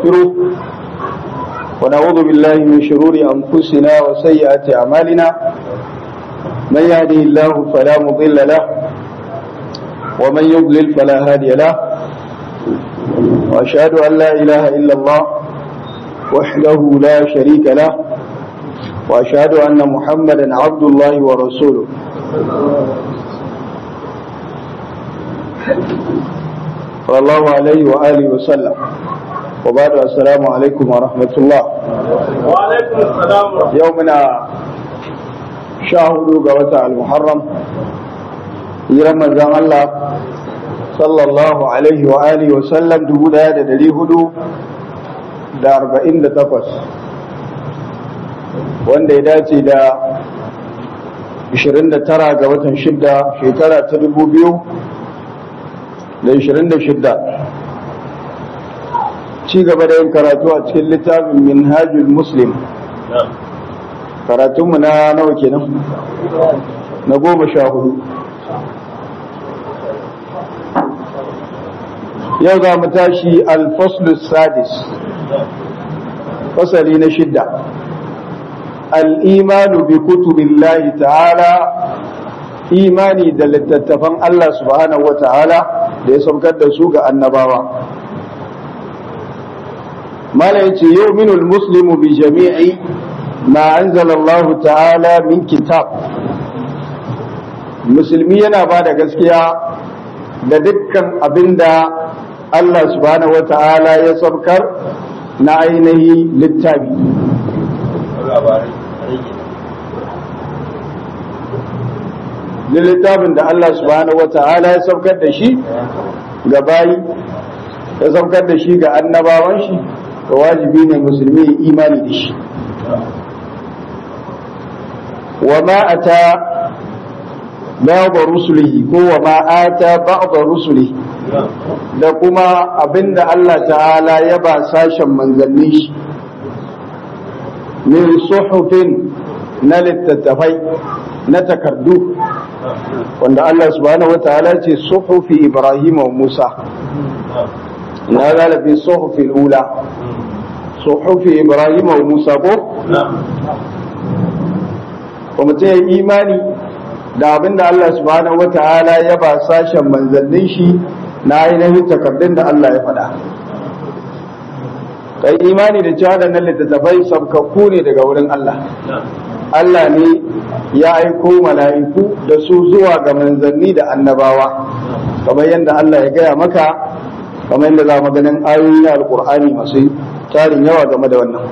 ونستغفره ونعوذ بالله من شرور أنفسنا وسيئات أعمالنا من يهده الله فلا مضل له ومن يضلل فلا هادي له وأشهد أن لا إله إلا الله وحده لا شريك له وأشهد أن محمدا عبد الله ورسوله صلى الله عليه وآله وسلم وبعد السلام عليكم ورحمة الله وعليكم السلام ورحمة يومنا شاهدوا قوة المحرم رمضان الله صلى الله عليه وآله وسلم دبود هذا دلي هدو da arba'in da takwas wanda ya dace da ashirin da tara ga watan shidda shekara ta dubu biyu da ashirin da shidda ci gaba da yin karatu a cikin littafin minhajul muslim karatunmu na nawa kenan na goma sha hudu yau za mu tashi alfaslus sadis fasali na shidda al'imanu bi kutubillahi ta'ala imani da littattafan Allah subhanahu wa ta'ala da ya saukar da su ga annabawa mala yace yu'minul muslimu bi jami'i ma anzalallahu ta'ala min kitab musulmi yana ba da gaskiya da dukkan abinda Allah subhanahu wa ta'ala ya saukar na ainihi littafi da littafin da Allah subhanahu wa ta'ala ya saukar da shi ga bayi ya saukar da shi ga annabawan shi ga wajibi ne musulmi imani da shi wa ma ata ba'd rusulihi ko wa ma ata ba'd rusulihi da kuma abinda Allah ta'ala ya ba sashen manzanni shi min suhufin na littattafai na takardu wanda Allah subhanahu wa ta'ala ce suhufi Ibrahim wa Musa na galabi suhufi ula suhufi Ibrahim wa Musa ko kuma ta imani da abinda Allah subhanahu wa ta'ala ya ba sashen manzannin shi na ainihin takardun da Allah ya faɗa. Kai imani da cewa da nan littattafai sabkakku ne daga wurin Allah. Allah ne ya aiko mala'iku da su zuwa ga manzanni da annabawa, kamar yadda Allah ya gaya maka, kamar yadda za mu ganin ayoyi na Alƙur'ani masu tarin yawa game da wannan.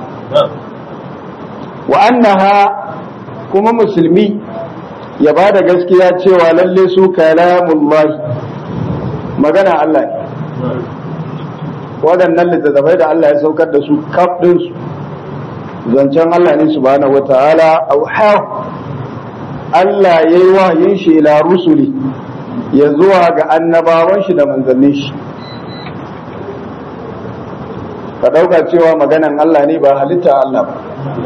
Wa annaha kuma musulmi ya ba da gaskiya cewa lalle su kalamullahi magana Allah ne waɗannan littattafai da Allah ya saukar da su kaf ɗinsu zancen Allah ne subhanahu wata'ala auha Allah ya yi wahayin shi ila rusuli ya zuwa ga annabawan shi da manzannin shi ka ɗauka cewa maganan Allah ne ba halitta Allah ba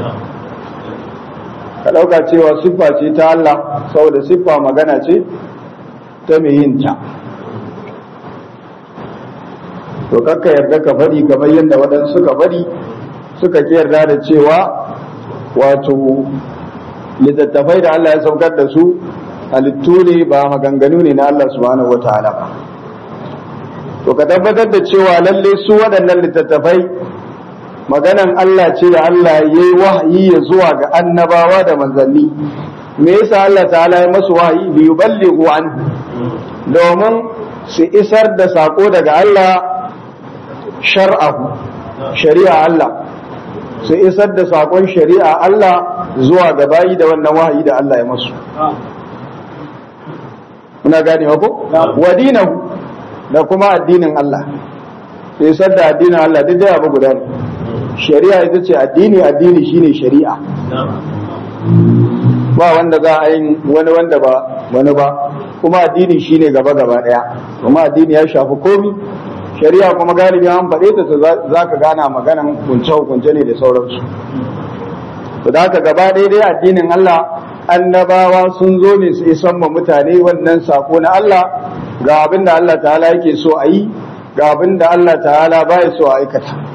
ka ɗauka cewa siffa ce ta Allah saboda siffa magana ce ta mai yin ta to kakka yarda ka bari kamar yadda waɗansu suka bari suka ki yarda da cewa wato littattafai da Allah ya saukar da su halittu ne ba maganganu ne na Allah subhanahu wa ta'ala ba to ka tabbatar da cewa lalle su waɗannan littattafai maganan Allah ce da Allah ya yi wahayi ya zuwa ga annabawa da manzanni me yasa Allah ta'ala ya masu wahayi bi yuballighu anhu domin su isar da sako daga Allah shar'ahu shari'a Allah su isar da sakon shari'a Allah zuwa ga bayi da wannan wahayi da Allah ya masu muna gane ko wa dinahu da kuma addinin Allah su isar da addinin Allah duk da abu guda ne shari'a ita ce addini addini shine shari'a ba wanda za a yi wani wanda ba wani ba kuma addini shine gaba gaba daya kuma addini ya shafi komi shari'a kuma galibi an faɗe ta za ka gana maganan kunce-kunce ne da sauransu to da haka gaba daidai addinin Allah annabawa sun zo ne su isan ma mutane wannan sako na Allah ga abin da Allah ta'ala yake so a yi ga abin da Allah ta'ala baya so a aikata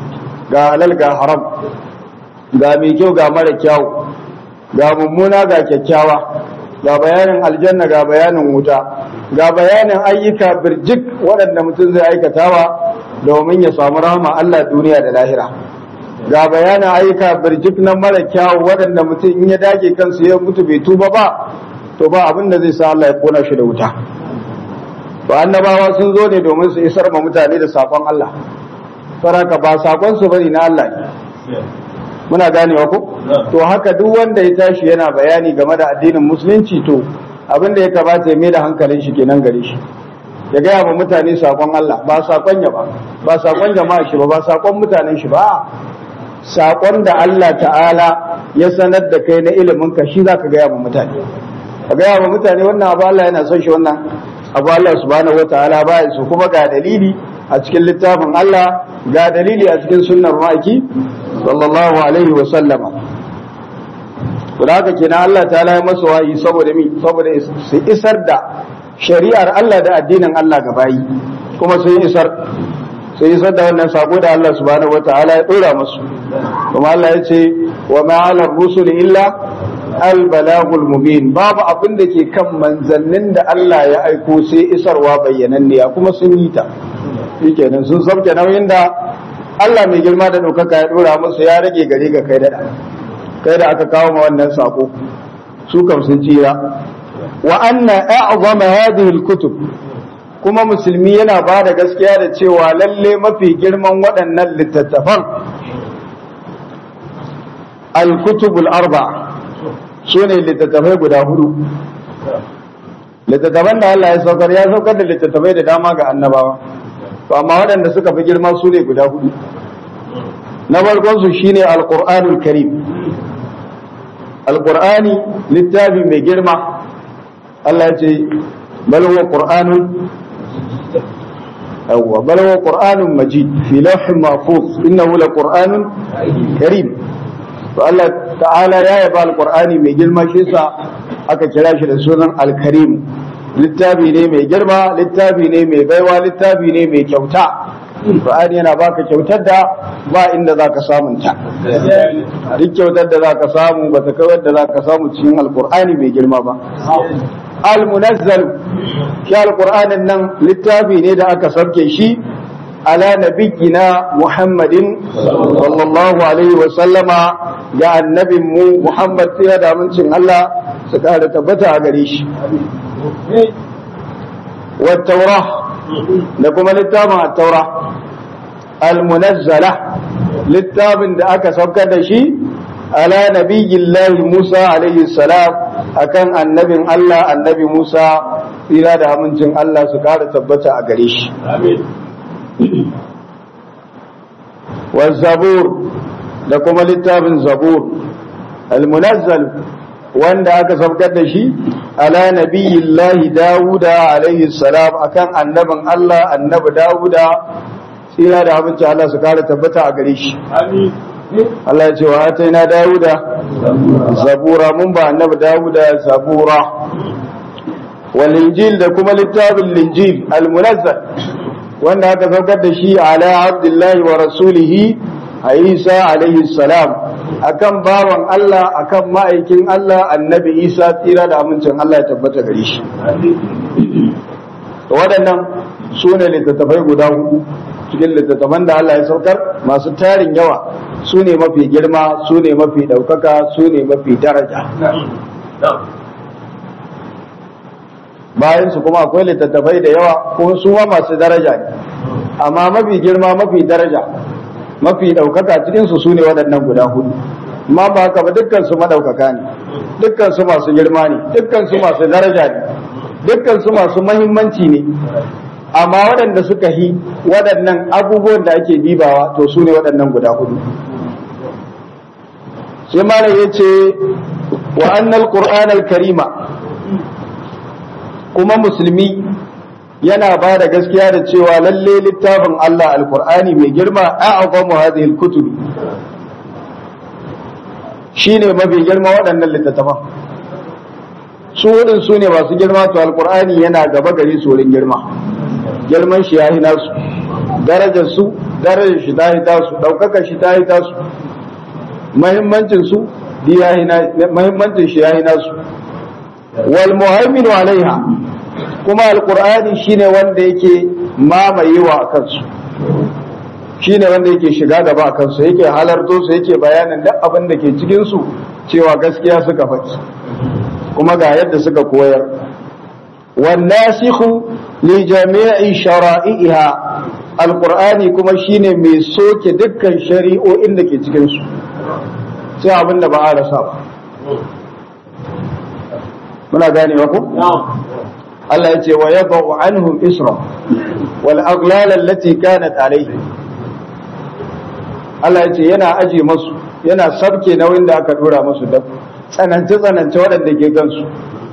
ga halal ga haram ga mai kyau ga mara kyau ga mummuna ga kyakkyawa ga bayanin aljanna ga bayanin wuta ga bayanin ayyuka birjik waɗanda mutum zai aikatawa domin ya samu rahama Allah duniya da lahira ga bayanin ayyuka birjik na mara kyawu waɗanda mutum in ya dage kansu ya mutu bai tuba ba to ba abin da zai sa Allah ya kona shi da wuta to annabawa sun zo ne domin su isar ma mutane da sakon Allah saraka ba sakon su bane na Allah ne muna ganewa ko to haka duk wanda ya tashi yana bayani game da addinin musulunci to abin da ya kamata ya mai da hankalin shi kenan gare shi ya gaya ma mutane sakon Allah ba sakon ya ba ba sakon jama'a shi ba ba sakon mutanen shi ba sakon da Allah ta'ala ya sanar da kai na ilimin ka shi zaka gaya ma mutane ka gaya ma mutane wannan abu Allah yana son shi wannan abu Allah subhanahu wataala ba su kuma ga dalili a cikin littafin Allah ga dalili a cikin sunnar maki sallallahu alaihi wa sallama to da haka kenan Allah ta'ala ya masa wayi saboda mi saboda su isar da shari'ar Allah da addinin Allah ga bayi kuma sun isar sun isar da wannan sako da Allah subhanahu wataala ya dora musu kuma Allah ya ce wa ma 'ala rusul illa al balagul mubin babu abin da ke kan manzannin da Allah ya aiko sai isarwa bayyananniya kuma sun yi ta shikenan sun sauke nauyin da Allah mai girma da ɗaukaka ya ɗora musu ya rage gare ga kai da kai da aka kawo ma wannan sako su kam sun tsira wa anna a'zama hadhihi al-kutub kuma musulmi yana ba da gaskiya da cewa lalle mafi girman waɗannan littattafan al-kutubul arba sune littattafai guda hudu littattafan da Allah ya saukar ya saukar da littattafai da dama ga annabawa to amma waɗanda suka fi girma su ne guda hudu na farkon su shine alqur'anul karim alqur'ani littafi mai girma Allah ya ce bal huwa qur'anun awwa bal huwa qur'anun majid fi lawhin mahfuz innahu laqur'anun karim to Allah ta'ala ya yaba alqur'ani mai girma shi yasa aka kira shi da sunan alkarim littafi ne mai girma littafi ne mai baiwa littafi ne mai kyauta Qur'ani yana baka kyautar da ba inda zaka samun ta duk kyautar da zaka samu ba ta kawar da zaka samu cikin alqur'ani mai girma ba al-munazzal shi alqur'anin nan littafi ne da aka sauke shi ala nabiyyina muhammadin sallallahu alaihi wa sallama ga annabin mu muhammad tsira da amincin Allah su kara tabbata a gare shi wa taurah da kuma littafin at-taura al-munazzala littafin da aka saukar da shi ala nabiyyillahi Musa alaihi salam akan annabin Allah annabi Musa tsira da amincin Allah su kara tabbata a gare shi wa zabur da kuma littafin zabur al-munazzal wanda aka saukar da shi ala nabiyillahi dawuda alaihi salam akan annabin Allah annabi dawuda tsira da abinci Allah su kare tabbata a gare shi Allah ya ce wa ataina dawuda zabura mun ba annabi dawuda zabura wal injil da kuma littafin linjil al munazzal wanda aka saukar da shi ala abdullahi wa rasulihi a isa alaihi salam akan bawan Allah akan ma'aikin Allah annabi isa tsira da amincin Allah ya tabbata gare shi waɗannan su ne littattafai guda hudu cikin littattafan da Allah ya saukar masu tarin yawa su ne mafi girma su ne mafi ɗaukaka su ne mafi daraja bayan su kuma akwai littattafai da yawa kuma su ma masu daraja ne amma mafi girma mafi daraja mafi ɗaukaka cikinsu su ne waɗannan guda hudu amma ba haka ba dukkan su maɗaukaka ne dukkan su masu girma ne dukkan su masu daraja ne dukkan su masu mahimmanci ne amma waɗanda suka yi waɗannan abubuwan da ake dibawa to su ne waɗannan guda hudu sai malam ya ce wa annal qur'an karima kuma musulmi yana ba da gaskiya da cewa lalle littafin Allah alkur'ani mai girma a'azamu hadhihi alkutub shine mafi girma waɗannan littattafan su wurin su ne masu girma to alkur'ani yana gaba gare su wurin girma girman shi yayi nasu darajar su darajar shi ta yi tasu ɗaukaka shi ta yi tasu mahimmancin su mahimmancin shi ya yi nasu wal muhaiminu alaiha kuma alqur'ani shine wanda yake mamayewa a kansu shine wanda yake shiga gaba a kansu yake halarto su yake bayanin duk abin da ke cikin su cewa gaskiya suka faɗi kuma ga yadda suka koyar wan nasikhu li jami'i shara'iha alqur'ani kuma shine mai soke dukkan shari'o'in da ke cikin su sai abin da ba a rasa ba muna gane ku Allah ya ce wa yadau anhum isra wal aghlal allati kanat alayhi Allah ya ce yana aje masu yana sabke nauyin da aka dora masu da tsanance tsanance waɗanda ke gansu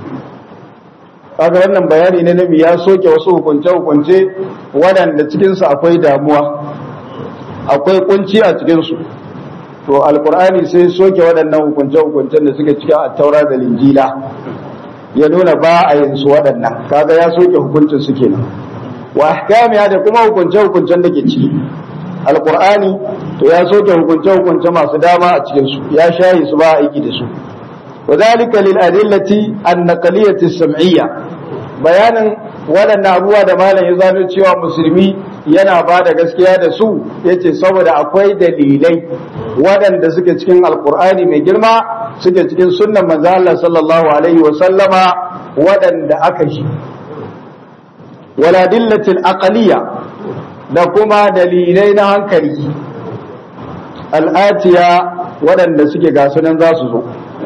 kaga wannan bayani ne nabi ya soke wasu hukunce hukunce waɗanda cikin su akwai damuwa akwai kunci a cikin su to alqur'ani sai soke waɗannan hukunce hukuncen da suke cikin at-taura da linjila ya nuna ba a yin su waɗannan kaga ya soke hukuncin su kenan wa ahkamiya da kuma hukunce hukuncen da ke ciki alqur'ani to ya soke hukunce hukunce masu dama a cikin su ya shayi su ba aiki da su وذلك للأدلة النقلية السمعية bayanin waɗannan abubuwa da malam ya zano cewa musulmi yana ba da gaskiya da su yace saboda akwai dalilai waɗanda suke cikin alkur'ani mai girma suke cikin sunnan manzo Allah sallallahu alaihi wa sallama waɗanda aka shi wala dillatil aqliya da kuma dalilai na hankali al'atiya waɗanda suke gasu nan za su zo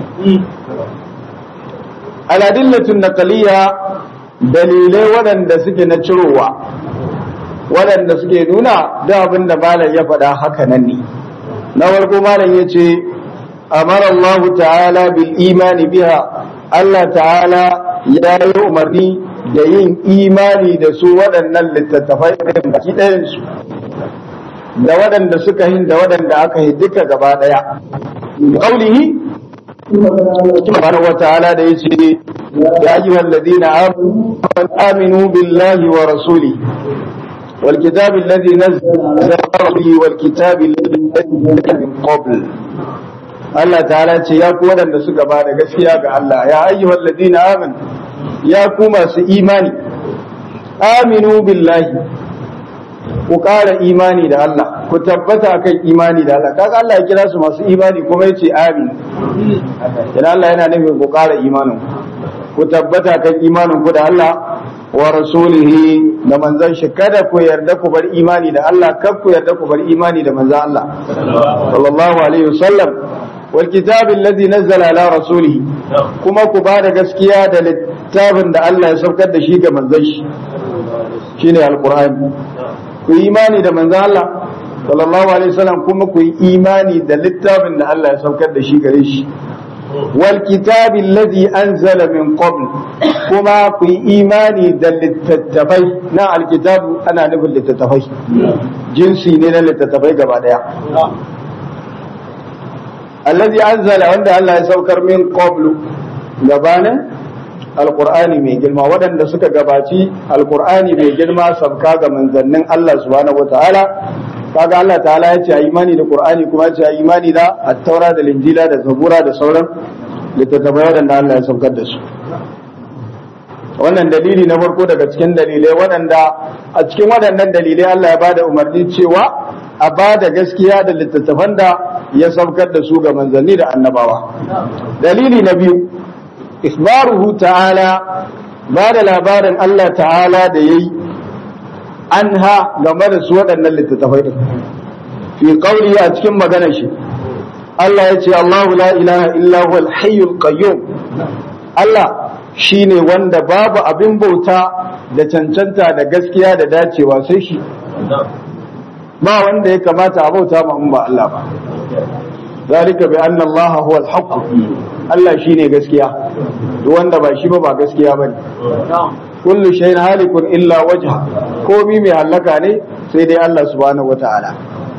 al'adillatun naqliya dalilai waɗanda suke na cirowa waɗanda suke nuna da abin da malam ya faɗa haka nan ne na farko malam ya ce amara Allah ta'ala bil imani biha Allah ta'ala ya yi umarni da yin imani da su waɗannan littattafai baki ɗayansu da waɗanda suka hin da waɗanda aka yi duka gaba ɗaya ƙaulihi subhanahu wataala da yace ya ayyuhal ladina amanu billahi wa rasuli wal kitabi alladhi nazzala bihi wal kitabi alladhi nazzala min qabl Allah ta'ala ce ya ku wadanda suka ba da gaskiya ga Allah ya ayyuhal ladina amanu ya ku masu imani aminu billahi ku ƙara imani da Allah ku tabbata kan imani da Allah kaga Allah ya kira su masu imani kuma yace amin idan Allah yana nufin ku ƙara imanin ku tabbata kan imanin ku da Allah wa rasulihi da manzon shi kada ku yarda ku bar imani da Allah kar ku yarda ku bar imani da manzon Allah sallallahu alaihi wasallam wal kitabi alladhi nazzala ala rasulihi kuma ku ba da gaskiya da littafin da Allah ya saukar da shi ga manzon shi shine alqur'ani ku yi imani da manzo Allah sallallahu alaihi wasallam kuma ku yi imani da littafin da Allah ya saukar da shi gare shi wal kitabi alladhi anzala min qabl kuma ku yi imani da littattafai na alkitabu ana nufin littattafai jinsi ne na littattafai gaba daya alladhi anzala wanda Allah ya saukar min qablu gabanin alkur'ani mai girma waɗanda suka gabaci alkur'ani mai girma sabka ga manzannin Allah subhanahu wataala kaga Allah ta'ala ya ce a imani da qur'ani kuma ya ce a imani da at-taura da linjila da zabura da sauran littattafai waɗanda Allah ya saukar da su wannan dalili na farko daga cikin dalilai waɗanda a cikin waɗannan dalilai Allah ya bada umarni cewa a bada gaskiya da littattafan da ya saukar da su ga manzanni da annabawa dalili na biyu isbaruhu ta'ala ba da labarin Allah ta'ala da ya yi an ha game da su waɗannan littattafai ɗin fi ƙauri a cikin maganar shi Allah ya ce Allahu la ilaha illa huwal hayyul qayyum Allah shine wanda babu abin bauta da cancanta da gaskiya da dacewa sai shi ba wanda ya kamata a bauta ma in ba Allah ba zalika bi anna Allah huwal haqq Allah shine gaskiya duk wanda ba shi ba ba gaskiya bane kullu shay'in halikun illa wajha komi mai halaka ne sai dai Allah subhanahu wataala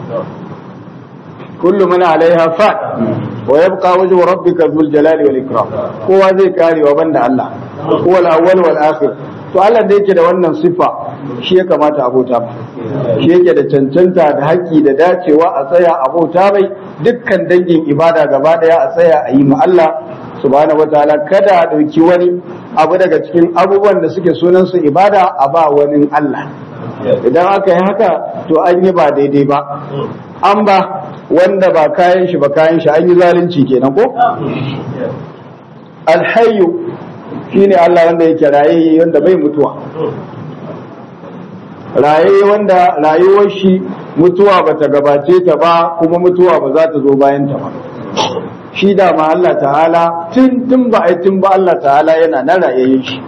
kullu man alaiha fa wa yabqa wajhu rabbika dhul jalali wal ikram kowa zai kare wa banda Allah huwa al awwal wal akhir to Allah da yake da wannan sifa shi ya kamata a bauta ba shi yake da cancanta da haƙƙi da dacewa a tsaya a bauta mai dukkan dangin ibada gaba daya a tsaya a yi ma Allah subhanahu wataala kada a ɗauki wani abu daga cikin abubuwan da suke sunan su ibada a ba wani Allah idan aka yi haka to an yi ba daidai ba an ba wanda ba kayan shi ba kayan shi an yi zalunci kenan ko alhayyu shine Allah wanda yake raye wanda bai mutuwa raye wanda rayuwar shi mutuwa bata gabace ta ba kuma mutuwa ba za ta zo bayan ta ba shi da ma Allah ta'ala tun tun ba ai tun ba Allah ta'ala yana na rayayyen shi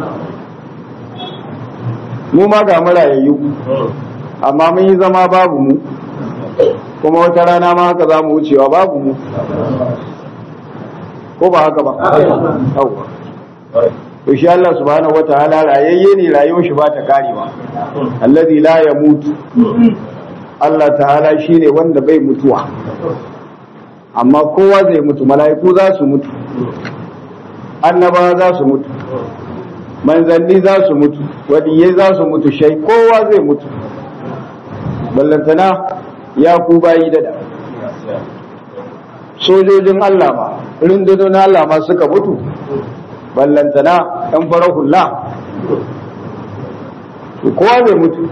mu ma ga mu rayayyu amma mun yi zama babu mu kuma wata rana ma haka za mu wucewa babu mu ko ba haka ba yawwa to shi Allah subhanahu wataala rayayye ne rayuwar shi ba ta karewa allazi la yamutu Allah ta'ala shine wanda bai mutuwa amma kowa zai mutu mala'iku za su mutu annabawa za su mutu manzanni za su mutu waliyai za su mutu shai kowa zai mutu ballantana ya ku bayi da sojojin Allah ma rundunar Allah ma suka mutu ballantana ɗan farar hula kowa zai mutu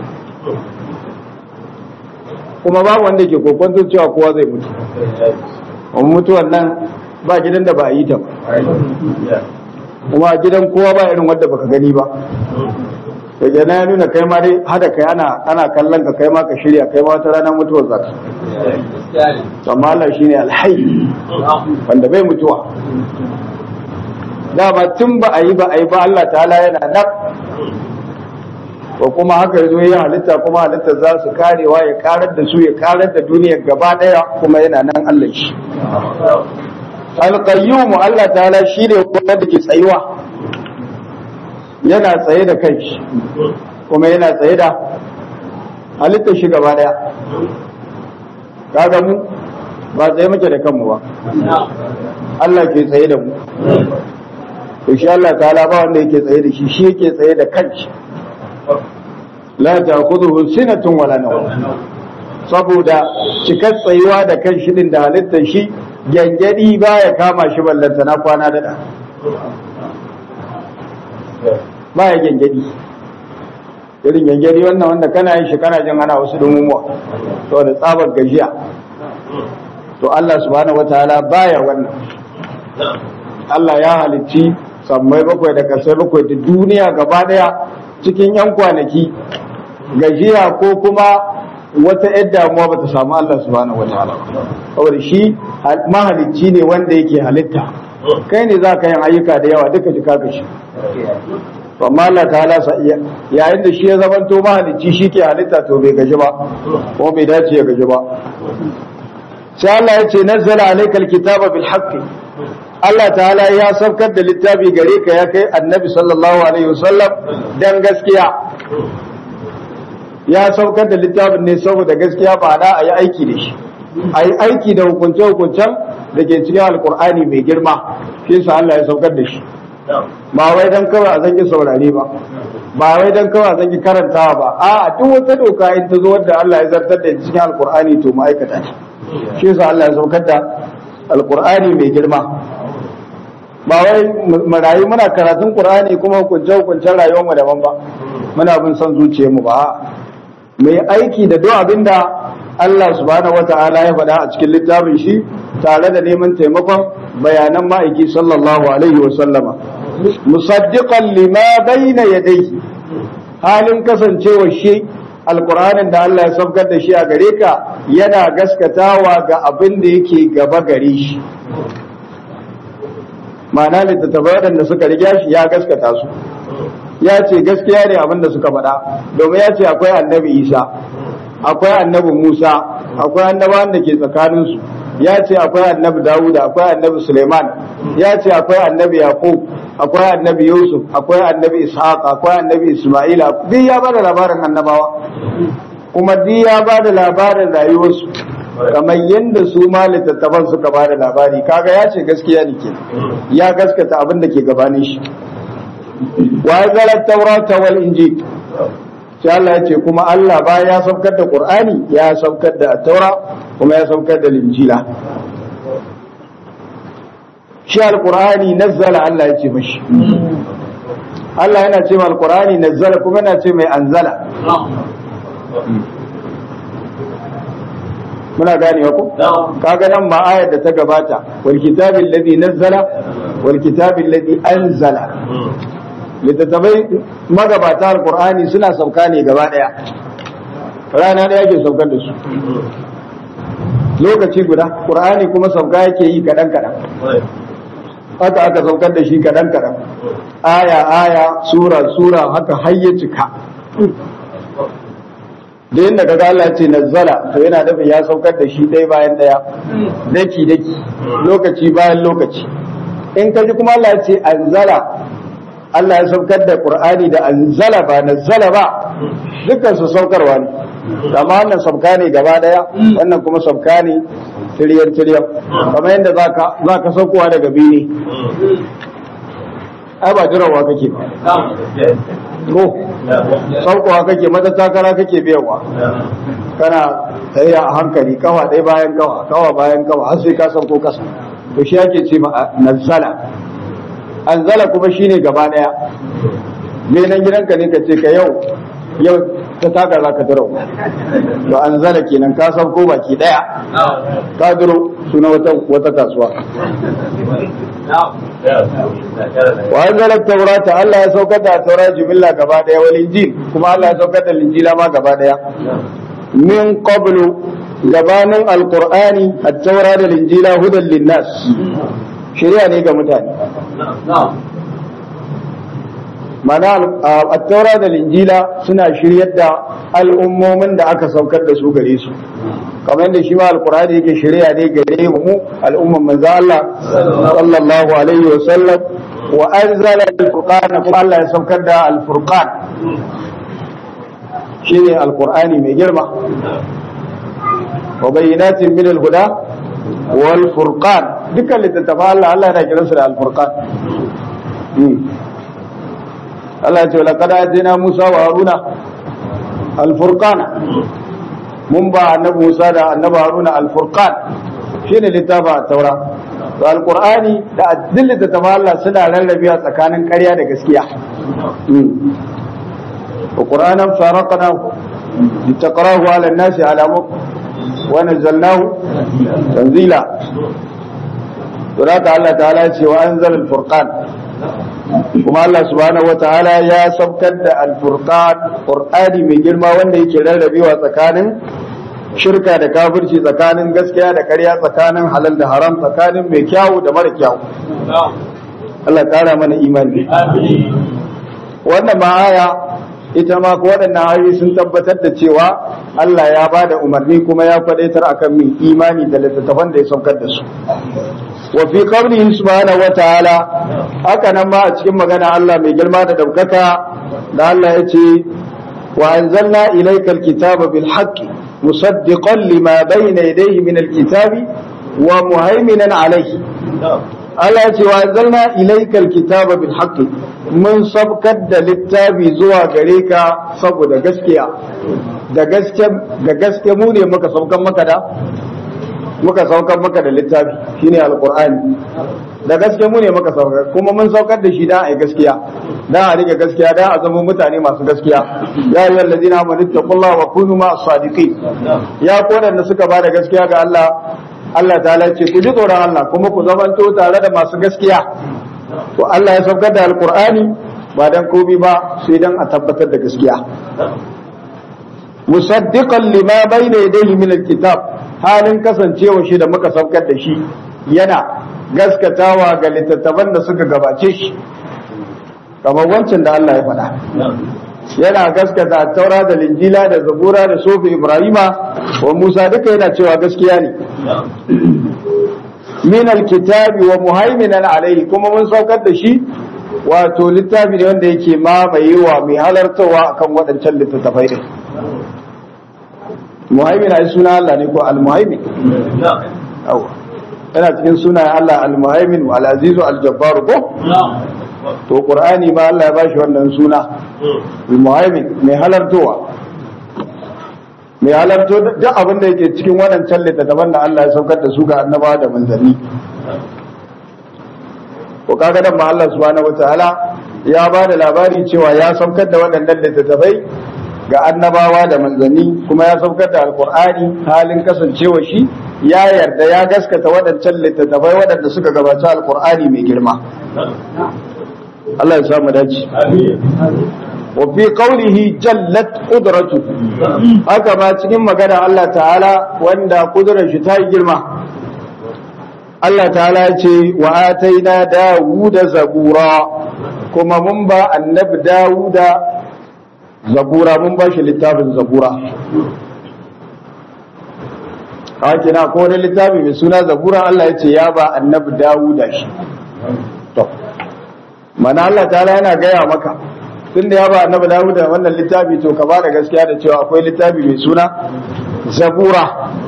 kuma babu wanda ke kokon cewa kowa zai mutu wani mutuwan nan ba gidan da ba a yi ta ba kuma gidan kowa ba irin wadda baka gani ba da na ya nuna kai ma dai hada kai ana ana kallon ka kai ma ka shirya kai ma wata ranar mutuwar zaka amma Allah shine alhayy wanda bai mutuwa dama tun ba a yi ba a yi ba Allah ta'ala yana nan ko kuma haka yazo ya halitta kuma halitta za su karewa ya karar da su ya karar da duniyar gaba daya kuma yana nan Allah shi alqayyum Allah ta'ala shi ne wanda ke tsayuwa yana tsaye da kanshi kuma yana tsaye da halittar shi gaba daya kaga mu ba tsaye muke da kanmu ba Allah ke tsaye da mu to shi Allah ta'ala ba wanda yake tsaye da shi shi yake tsaye da kanshi la ta'khudhuhu sinatun wala nawm saboda cikar tsayuwa da kanshi din da halittar shi gyangyadi baya kama shi ballanta na kwana da baya gyangyadi irin gyangyadi wannan wanda kana yin shi kana jin ana wasu dumumuwa saboda tsabar gajiya to Allah subhanahu wataala baya wannan Allah ya halicci sammai bakwai da kasai bakwai da duniya gaba daya cikin yan kwanaki gajiya ko kuma wata yar damuwa bata samu Allah subhanahu wataala saboda shi mahalicci ne wanda yake halitta kai ne za ka yin ayyuka da yawa duka jika ka shi amma Allah ta'ala yayin da shi ya zamanto mahalicci shi ke halitta to bai gaji ba ko bai dace ya gaji ba sai Allah ya ce nazzala alaikal kitaba bil haqqi Allah ta'ala ya saukar da littafi gare ka ya kai annabi sallallahu alaihi wasallam dan gaskiya ya saukar da littafin ne saboda gaskiya ba da a yi aiki da shi a yi aiki da hukunce-hukuncen da ke cikin alkur'ani mai girma shi sa Allah ya saukar da shi ba wai dan kawai a zangi saurare ba ba wai dan kawai a zangi karantawa ba a duk wata doka in ta zo wadda Allah ya zartar da cikin alkur'ani to ma'aikata ne shi sa Allah ya saukar da alkur'ani mai girma ba wai marayu muna karatun qur'ani kuma hukunce hukuncen rayuwar mu daban ba muna bin son zuciyar mu ba mu yi aiki da duk abinda Allah subhanahu wata'ala ya faɗa a cikin littafin shi tare da neman taimakon bayanan ma'aiki sallallahu alaihi wa sallama musaddiqan lima bayna yadayhi halin kasancewa shi alqur'anin da Allah ya saukar da shi a gare ka yana gaskatawa ga abin da yake gaba gare shi ma'ana littattafai da suka riga shi ya gaskata su ya ce gaskiya ne abin da suka faɗa domin ya ce akwai annabi isa akwai annabi musa akwai annabawan da ke tsakaninsu ya ce akwai annabi dawuda akwai annabi suleiman ya ce akwai annabi yaqub akwai annabi yusuf akwai annabi ishaq akwai annabi isma'ila duk ya bada labarin annabawa kuma duk ya bada labarin rayuwarsu kamar yadda su ma littattafan suka bada labari kaga ya ce gaskiya ne ke ya gaskata abin da ke gabanin shi wa zala taurata wal injil sai Allah ya ce kuma Allah bayan ya saukar da Qur'ani ya saukar da Taura kuma ya saukar da Injila shi alqur'ani nazzala Allah ya ce mashi Allah yana ce mai alqur'ani nazzala kuma yana ce mai anzala muna gane ko kaga nan ma ayar da ta gabata wal kitabil ladhi nazzala wal kitabil ladhi anzala littattafai magabata alqur'ani suna sauka ne gaba daya rana daya ke saukar da su lokaci guda qur'ani kuma sauka yake yi kadan kadan haka aka saukar da shi kadan kadan aya aya sura sura haka har ya cika da yadda kaga Allah ce nazzala to yana nufin ya saukar da shi ɗaya bayan ɗaya daki daki lokaci bayan lokaci in ka ji kuma Allah ya ce anzala Allah ya saukar da Qur'ani da anzala ba nazzala ba dukkan su saukarwa ne amma wannan sauka ne gaba ɗaya wannan kuma sauka ne tiryan tiryan kamar yadda zaka zaka saukowa daga bene ai ba jirawa kake ba ko saukowa kake mata takara kake biyawa kana tsaye a hankali kawa ɗaya bayan kawa kawa bayan kawa har sai ka sauko kasa to shi ake ce ma nazala anzala kuma shine gaba ɗaya me nan gidanka ne ka ce ka yau yau ta taka za ka duro to anzala kenan ka sauko baki ɗaya ka duro suna wata wata kasuwa wa anzala taurata Allah ya saukar da taura jumilla gaba daya wal injil kuma Allah ya saukar da injila ma gaba daya min qablu gabanin alqur'ani at-taura da injila hudan linnas shari'a ne ga mutane mana at-taura da injila suna shiryar da al'ummomin da aka saukar da su gare su kamar yadda shi ma alqur'ani yake shari'a ne gare mu al'umman manzo Allah sallallahu alaihi wa sallam wa anzala al-furqan kuma Allah ya saukar da al-furqan shine alqur'ani mai girma wa bayyinatin min al-huda wal furqan dukkan littattafa Allah Allah yana kiransu da al-furqan Allah ya ce laqad atina Musa wa Haruna al-furqana mun ba annabi Musa da annabi Haruna al-furqan shine littafa taura to al-qur'ani da addillin da ta Allah suna rarrabewa tsakanin ƙarya da gaskiya wa qur'anan faraqnahu litaqrahu 'ala an-nasi 'ala mukth wa nazzalnahu tanzila to haka Allah ta'ala ya ce wa anzala al-furqan kuma Allah subhanahu wa ta'ala ya sabkar da al-furqan qur'ani mai girma wanda yake rarrabewa tsakanin shirka da kafirci tsakanin gaskiya da ƙarya tsakanin halal da haram tsakanin mai kyawu da mara kyawu Allah kara mana imani wannan ma'aya ita ma ko waɗannan ayoyi sun tabbatar da cewa Allah ya ba da umarni kuma ya faɗaitar akan min imani da littattafan da ya saukar da su wa fi qawlihi subhanahu wa ta'ala haka nan ma a cikin magana Allah mai girma da daukaka da Allah ya ce wa anzalna ilayka alkitaba bil haqqi musaddiqan lima bayna yadayhi min alkitabi wa muhaiminan alayhi Allah ya ce wa anzalna ilayka alkitaba bil haqqi mun sabkar da littafi zuwa gare ka saboda gaskiya da gaske da gaske mu ne muka saukar maka da muka saukar maka da littafi shine alqur'ani da gaske mu ne muka saukar kuma mun saukar da shi da ai gaskiya da a rike gaskiya da a zama mutane masu gaskiya ya ayyuhal ladina amanu taqullaha wa kunu ma'as sadiqin ya kodan da suka bada gaskiya ga Allah Allah ta'ala ce ku ji tsoron Allah kuma ku zamanto tare da masu gaskiya to Allah ya saukar da alqur'ani ba dan komi ba sai dan a tabbatar da gaskiya musaddiqan lima bayna yadayhi min alkitab halin kasancewa shi da muka saukar da shi yana gaskatawa ga littattafan da suka gabace shi kamar wancan da Allah ya faɗa yana gaskata taura da linjila da zabura da sofi ibrahima wa musa duka yana cewa gaskiya ne min alkitabi wa muhaiminan alaihi kuma mun saukar da shi wato littafi ne wanda yake mamayewa mai halartawa akan waɗancan littattafai din muhaimin ai suna Allah ne ko al-muhaimin yawa yana cikin sunayen Allah al-muhaimin wal azizu al-jabbar ko to qur'ani ma Allah ya bashi wannan suna muhaimin mai halartowa mai halarto duk abin da yake cikin waɗancan littattafan da Allah ya saukar da su ga annabawa da manzanni ko kaga dan ma Allah subhanahu wataala ya ba da labari cewa ya saukar da waɗannan littattafai ga annabawa da manzanni kuma ya saukar da alkur'ani halin kasancewa shi ya yarda ya gaskata waɗancan littattafai waɗanda suka gabaci alkur'ani mai girma Allah ya samu dace wa fi qawlihi jallat qudratu haka ma cikin magana Allah ta'ala wanda kudurar shi ta yi girma Allah ta'ala ya ce wa ataina dawuda zabura kuma mun ba annabi dawuda zabura mun ba shi littafin zabura haka na ko wani littafi mai suna zabura Allah ya ce ya ba annabi dawuda shi to mana Allah ta'ala yana gaya maka tunda ya ba annabi dawuda wannan littafi to ka ba da gaskiya da cewa akwai littafi mai suna zabura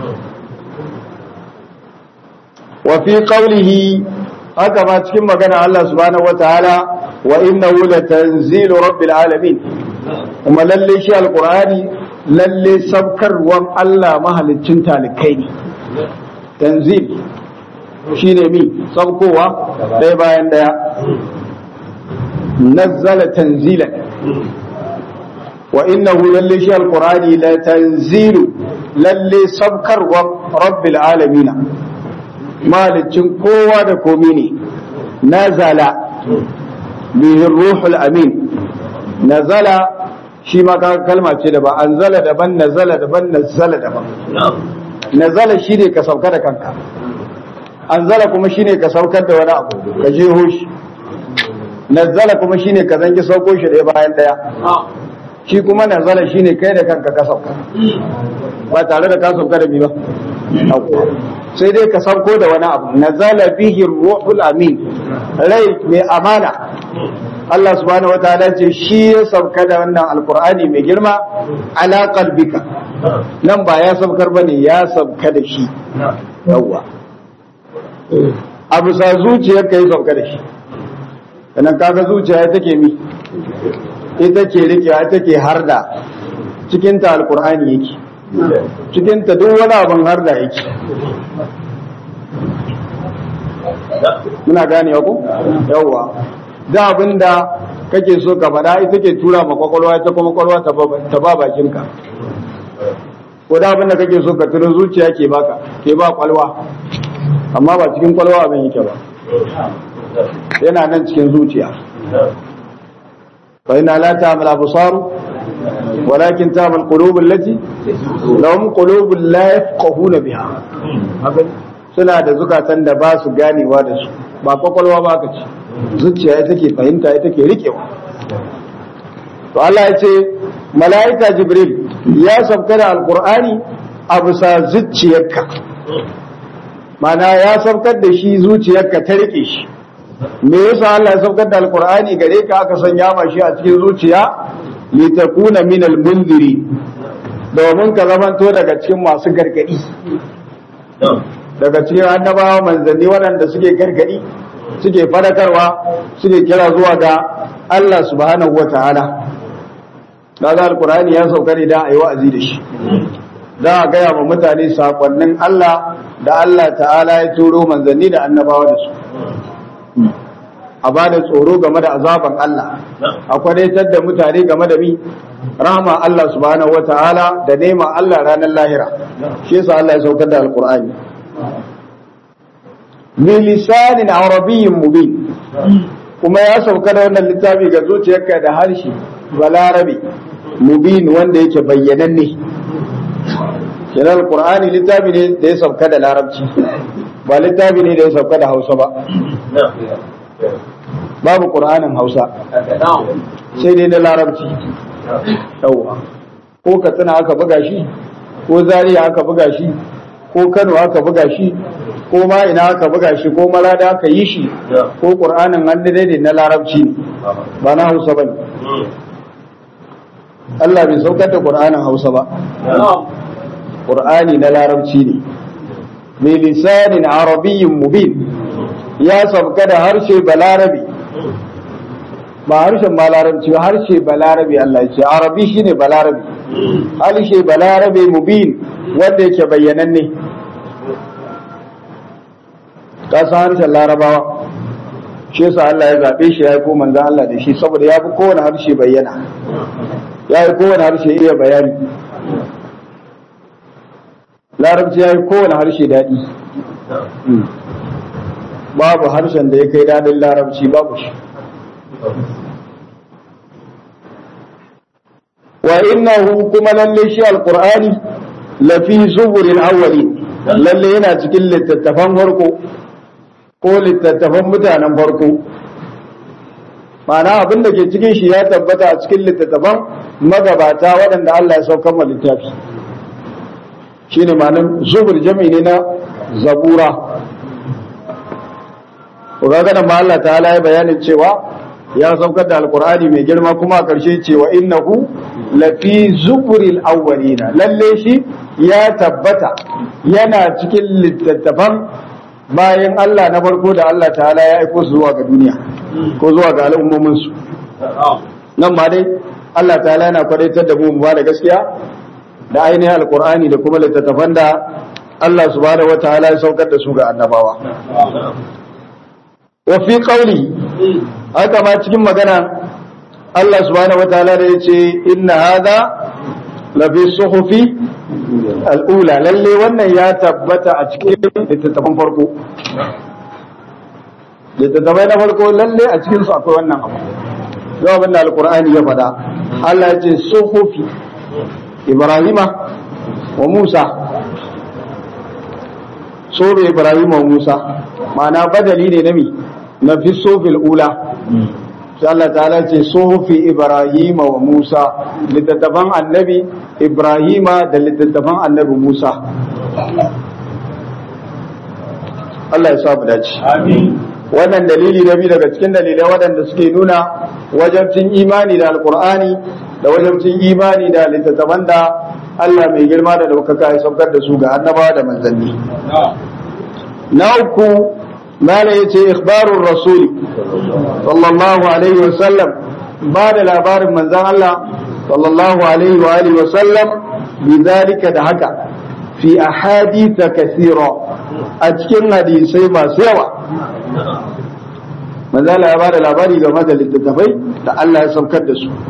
wa fi qawlihi haka ma cikin magana Allah subhanahu wataala wa innahu latanzilu rabbil alamin kuma lalle shi alqur'ani lalle sabkarwan Allah mahaliccin talikai ne tanzil shine mi sabkowa ɗaya bayan ɗaya nazzala tanzilan wa innahu lalle shi alqur'ani la tanzilu lalle sabkarwan rabbil alamin malicin kowa da komi ne nazala bihi ruhul amin nazala shi ma ka kalma ce da ba anzala daban nazala daban nazala daban nazala shine ka sauka da kanka anzala kuma shine ka saukar da wani abu ka je hoshi nazala kuma shine ka zangi sauko shi ɗaya bayan ɗaya shi kuma nazala shine kai da kanka ka sauka ba tare da ka sauka da bi ba sai dai ka sauko da wani abu nazala bihi ruhul amin rai mai amana Allah subhanahu wataala ce shi ya sauka da wannan alkur'ani mai girma ala qalbika nan ba ya saukar bane ya sauka da shi yawa abu sa zuciyar ka yi sauka da shi sannan kaga zuciya ita ke mi ita ke rike ita ke harda cikin ta alkur'ani yake cikin ta duk wani abin harda yake muna gane ku yawa da abin da kake so ka faɗa ita ke tura ma kwakwalwa ita kuma kwakwalwa ta ba bakinka ko da abin da kake so ka turo zuciya ke baka ke ba kwalwa amma ba cikin kwalwa abin yake ba yana nan cikin zuciya fa ina la ta'mal absar walakin ta'mal qulub allati lahum qulubun la yafqahuna biha suna da zukatan da ba su ganewa da su ba kwakwalwa ba ka ce zuciya ita ke fahimta ita ke rikewa to Allah ya ce mala'ika jibril ya sauka da alkur'ani a bisa zuciyarka mana ya saukar da shi zuciyarka ta rike shi me yasa Allah ya saukar da alkur'ani gare ka aka sanya ma shi a cikin zuciya litakuna min almunziri domin ka zamanto daga cikin masu gargadi daga cikin annabawa manzanni waɗanda suke gargadi suke fadakarwa suke kira zuwa ga Allah subhanahu wa ta'ala daga alkur'ani ya sauka ne da a yi wa'azi da shi da a gaya wa mutane sakonnin Allah da Allah ta'ala ya turo manzanni da annabawa da su a ba da tsoro game da azaban Allah a kwadaitar da mutane game da mi rahama Allah subhanahu wa ta'ala da nema Allah ranar lahira shi yasa Allah ya saukar da alkur'ani bilisanin arabiyyin mubin kuma ya sauka da wannan littafi ga zuciyarka da harshe balarabe mubin wanda yake bayyananne kenan alqur'ani littafi ne da ya sauka da larabci ba littafi ne da ya sauka da hausa ba babu qur'anin hausa sai dai da larabci yawa ko katsina aka buga shi ko zaria aka buga shi ko kano aka buga shi ko ma ina aka buga shi ko malada aka yi shi ko qur'anin hannu dai na larabci ne ba na hausa ba ne Allah bai saukar da qur'anin hausa ba qur'ani na larabci ne mai lisanin arabiyyin mubin ya sauka da harshe balarabi ba harshen ba larabci ba harshe balarabe Allah ya ce arabi shine balarabe harshe balarabe mubin wanda yake bayyananne ka san harshen larabawa shi yasa Allah ya zabe shi ya yi ko manzon Allah da shi saboda ya fi kowane harshe bayyana ya yi kowane harshe iya bayani larabci ya yi kowane harshe daɗi babu harshen da ya kai daɗin larabci babu shi wa innahu kuma lalle shi alqur'ani lafi zuburil awwalin lalle yana cikin littattafan farko ko littattafan mutanen farko ma'ana abin da ke cikin shi ya tabbata a cikin littattafan magabata waɗanda Allah ya saukar ma littafi shine ma'anar zubur jami'i ne na zabura ga nan ma Allah ta'ala ya bayanin cewa ya saukar da alkur'ani mai girma kuma a ƙarshe cewa innahu lafi zuburil awwalina lalle shi ya tabbata yana cikin littattafan bayan Allah na farko da Allah ta'ala ya aiko su zuwa ga duniya ko zuwa ga al'ummomin su nan ma dai Allah ta'ala yana kwadaitar da mu mu ba da gaskiya da ainihin alkur'ani da kuma littattafan da Allah subhanahu wataala ya saukar da su ga annabawa wa fi qawli haka ma cikin magana Allah subhanahu wataala da yace inna hadha la fi suhufi al'ula lalle wannan ya tabbata a cikin littattafan farko littattafai na farko lalle a cikin su akwai wannan abu yau abin da alkur'ani ya faɗa Allah ya ce suhufi ibrahima wa musa sobe ibrahima wa musa ma'ana badali ne na mi na fi sofil ula sai Allah ta'ala ce sofi ibrahima wa musa littattafan annabi ibrahima da littattafan annabi musa Allah ya sa mu dace wannan dalili na biyu daga cikin dalilai waɗanda suke nuna wajabcin imani da alkur'ani da wajabcin imani da littattafan da Allah mai girma da ɗaukaka ya saukar da su ga annabawa da manzanni na uku mala ya ce ikhbarun rasuli sallallahu alaihi wasallam ba da labarin manzan Allah sallallahu alaihi wa alihi wasallam bi zalika da haka fi ahaditha kathira a cikin hadisai masu yawa manzan Allah ya ba da labari game da littattafai da Allah ya saukar da su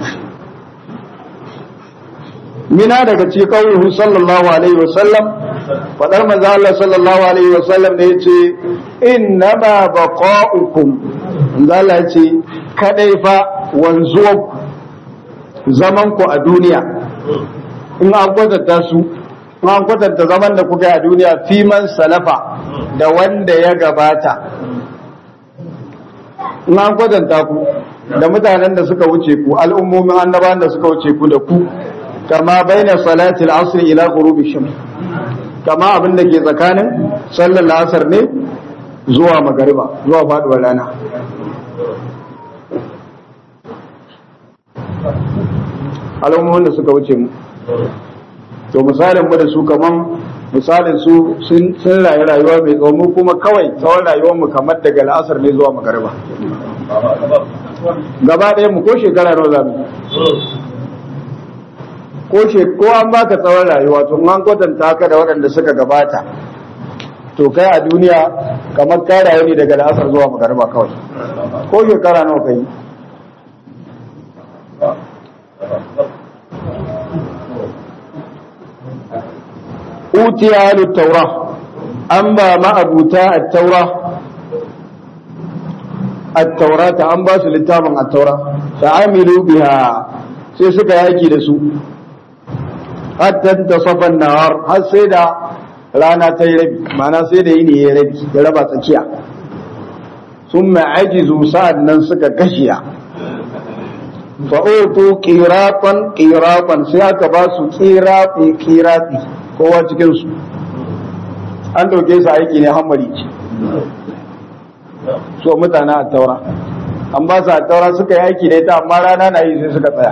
mina daga ci kawuhu sallallahu alaihi wasallam fadar manzo Allah sallallahu alaihi wasallam da yace inna ma baqa'ukum manzo Allah yace kadai fa wanzuwa zaman ku a duniya in an kwatanta su in an kwatanta zaman da kuka a duniya fi man salafa da wanda ya gabata in an kwatanta ku da mutanen da suka wuce ku al'ummomin annabawan da suka wuce ku da ku kama baina salati al-asr ila ghurubi shams kama abin da ke tsakanin sallar asar ne zuwa magariba zuwa faduwar rana al'ummomin da suka wuce mu to misalin mu da su kaman misalin su sun rayu rayuwa mai tsawo mu kuma kawai tsawon rayuwar mu kamar daga al'asar ne zuwa magariba gaba ɗaya mu ko shekara nawa za mu ko she ko an baka tsawon rayuwa to an kwatanta ka da waɗanda suka gabata to kai a duniya kamar ka rayu ne daga la'asar zuwa magariba kawai ko shekara nawa kai utiya alu taura an ba ma'abuta a taura at-taura ta an ba su littafin at-taura ta'amilu biha sai suka yaki da su hatta ta safan nahar har sai da rana ta yi rabi ma'ana sai da yini ya rabi ya raba tsakiya sun ma'ajizu sa'ad nan suka kashiya fa'utu qiratan qiratan sai aka ba su qirati qirati kowa cikin su an dauke su aiki ne hammari ce so mutane a taura an ba su a taura suka yi aiki da ita amma rana na yi sai suka tsaya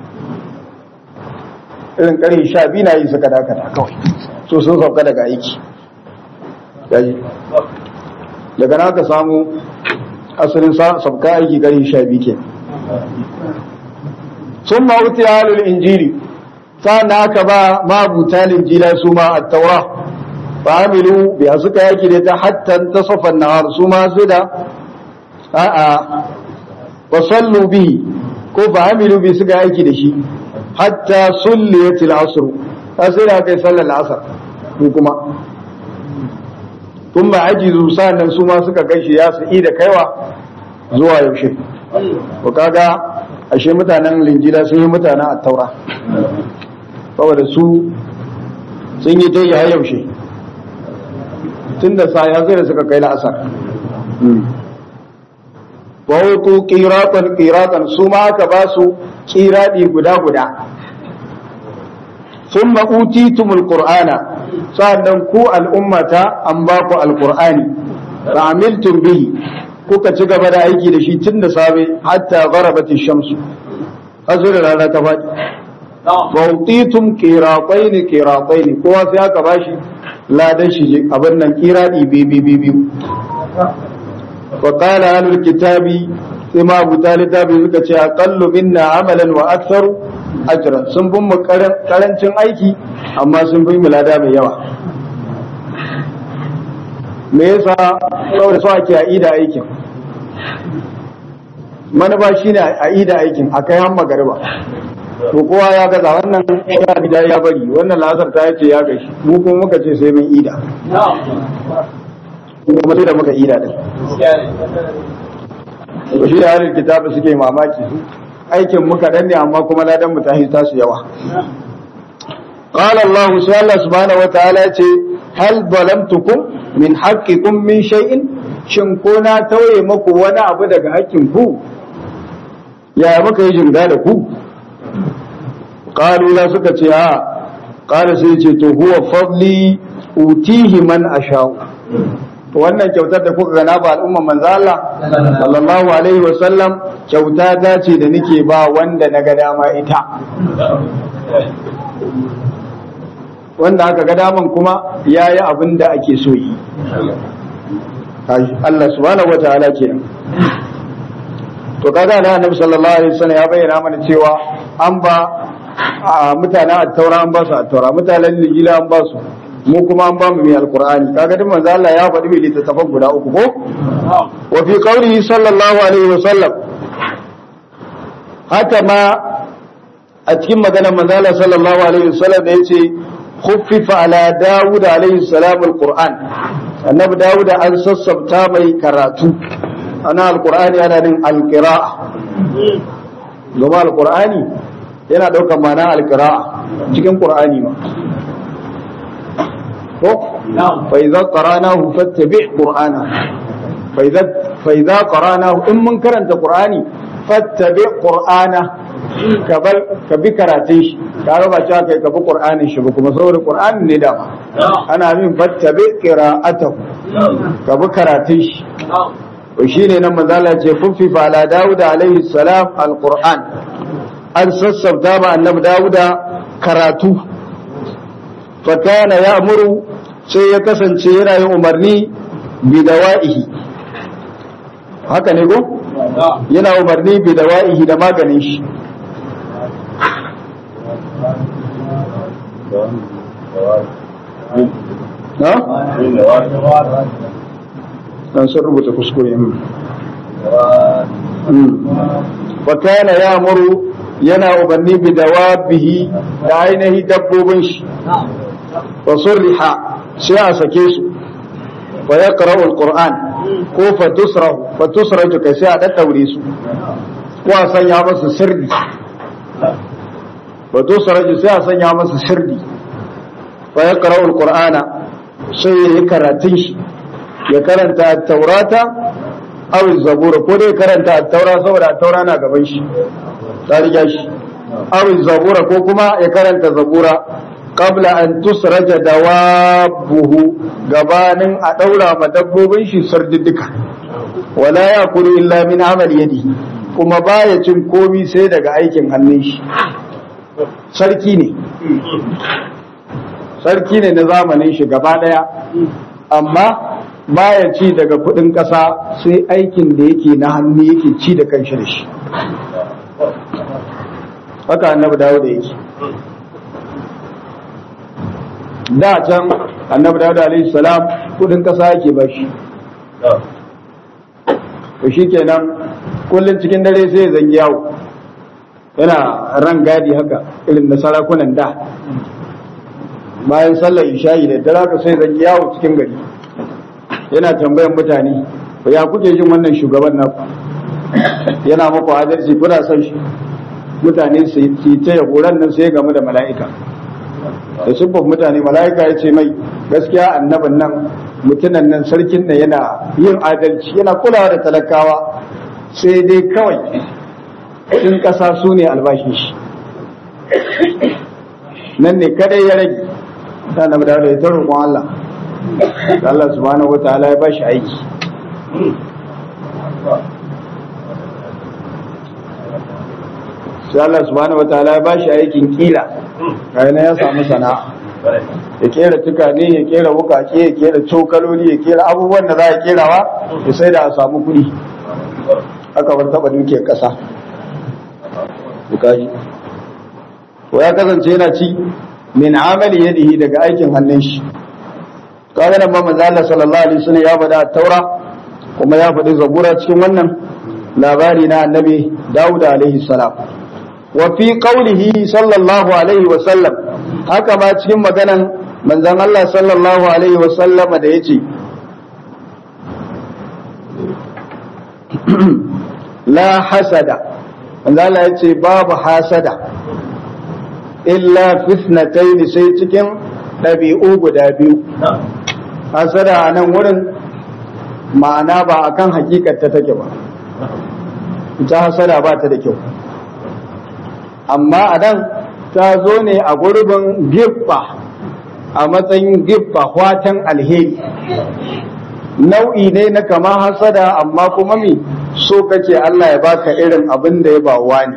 irin ƙarfe sha biyu na yi suka dakata kawai so sun sauka daga aiki yayi daga na ka samu asalin sabka aiki gari sha biyu ke sun mawuti halul injili sa'an aka ba mabuta linjila su ma a taura ba amilu biya suka yaki da ta hatta ta safan nahar su ma su da a'a wa sallu bihi ko ba amilu bi suka yaki da shi hatta sulliyatil asr sai da kai sallar asar ko kuma tun ba ajizu sa'annan su ma suka gaishe ya su da kaiwa zuwa yaushe ko kaga ashe mutanen linjila sun yi mutanen attaura saboda su sun yi ta ya yaushe tun da sa ya zai da suka kai la'asar wahutu kiratan kiratan su ma aka ba su kiradi guda guda sun ma'utitumul qur'ana sa'annan ku al'ummata an ba ku alqur'ani fa amiltum bihi kuka ci gaba da aiki da shi tun da safe hatta gharabati shamsu azura rana ta faɗi wa utitum qiratayn qiratayn kowa sai aka bashi ladan shi abin nan qiradi bi bi bi bi wa qala ahlul kitabi sai ma abu talitabi suka ce aqallu minna amalan wa aktharu ajran sun bin mu karancin aiki amma sun bin mu lada mai yawa me yasa saboda so ake a ida aikin manufa shine a ida aikin a kai han magariba to kowa ya gaza wannan ya gida ya bari wannan lasar ta yace ya gashi mu kuma muka ce sai mun ida kuma sai da muka ida din to shi da halin kitabu suke mamaki su aikin muka dan ne amma kuma ladan mu ta hita su yawa قال الله سبحانه سبحانه وتعالى هل ظلمتكم min haƙƙiƙun min shay'in shin ko na tauye maku wani abu daga haƙƙin ku ya muka yi jinga da ku qalu la suka ce a qala sai ce to huwa fadli utihi man asha'u to wannan kyautar da kuka gana ba al'umman manzo Allah sallallahu alaihi wa sallam kyauta ta ce da nake ba wanda na ga dama ita wanda aka ga daman kuma ya yi abin da ake so yi Allah subhanahu wa ta'ala kenan to kaga na annabi sallallahu alaihi wasallam ya bayyana mana cewa an ba mutanen at-taura an ba su at-taura mutanen lijila an ba su mu kuma an ba mu mai alqur'ani kaga duk manzo Allah ya faɗi mai littattafan guda uku ko wa fi qawlihi sallallahu alaihi wasallam haka ma a cikin maganar manzo Allah sallallahu alaihi wasallam da yace خفف على داود عليه السلام القرآن النبي داود أن سسبتا مي كراتو أنا القرآن أنا من القراءة لما القرآن yana ɗaukar mana alkira'a cikin ƙur'ani ma ko fa idza qara'nahu fattabi' qur'ana fa idza fa idza qara'nahu in mun karanta qur'ani fattabi' qur'ana ka bi karatun shi ka raba cewa kai ka bi qur'anin shi ba kuma saboda qur'anin ne dama ana min fattabi qira'atahu ka bi karatun shi to shine nan manzo Allah ce kufi fa ala Dawud alaihi salam alquran an sassabta ba annabi Dawud karatu fa kana ya'muru sai ya kasance yana yin umarni bi dawa'ihi haka ne ko yana umarni bi dawa'ihi da maganin shi na? dan sun rubuta kuskure wa kana ya muru yana ubanni bi dawabihi da ainihi dabbobin shi wa surriha sai a sake su wa yaqra'u alquran ko fa tusrahu fa tusraju kai sai a daddaure su ko a sanya masa sirri wa tusraju sai a sanya masa sirri fa yaqra'u alqur'ana sai ya yi karatun shi ya karanta taurata aw zabura ko dai karanta taura saboda taura na gaban shi ta riga shi aw zabura ko kuma ya karanta zabura qabla an tusraja dawabuhu gabanin a daura ma dabbobin shi sardiddika wala yakulu illa min amali yadi kuma baya cin komi sai daga aikin hannun shi sarki ne sarki ne na zamanin shi gaba daya amma baya ci daga kudin kasa sai aikin da yake na hannu yake ci da kanshi da shi haka annabi dawo da yake da can annabi dawo da alaihi salam kudin kasa yake ba shi to shi kenan kullum cikin dare sai ya zangi yawo yana ran gadi haka irin da sarakunan da bayan sallar isha'i da dare haka sai zangi yawo cikin gari yana tambayan mutane ya kuke jin wannan shugaban naku yana maku adalci kuna son shi mutane su yi ta yabo ran nan sai game da mala'ika da siffar mutane mala'ika ya ce mai gaskiya annabin nan mutunan nan sarkin nan yana yin adalci yana kulawa da talakawa sai dai kawai in ƙasa su ne albashin shi nan ne kadai ya rage ta na da ya ta roƙon Allah Allah subhanahu wataala ya bashi aiki sai Allah subhanahu wataala ya bashi aikin kila kai ya samu sana'a ya kera tukane ya kera wukake ya kera cokaloli ya kera abubuwan da za a kerawa ya sai da a samu kuɗi aka bar taɓa dukiyar ƙasa bukaji to ya kasance yana ci min amali yadihi daga aikin hannun shi kaga nan ba manzo Allah sallallahu alaihi wasallam ya faɗa taura kuma ya faɗi zabura cikin wannan labari na annabi Dawud alaihi salam wa fi qawlihi sallallahu alaihi wasallam haka ma cikin maganan manzon Allah sallallahu alaihi wasallama da yace la hasada manzo Allah yace babu hasada illa fitnatayn sai cikin ɗabi'u guda biyu hasada a nan wurin ma'ana ba akan hakikar ta take ba ita hasada ba ta da kyau amma a nan ta zo ne a gurbin giffa a matsayin giffa watan alheri nau'i ne na kama hasada amma kuma mi so kake Allah ya baka irin abin da ya ba wani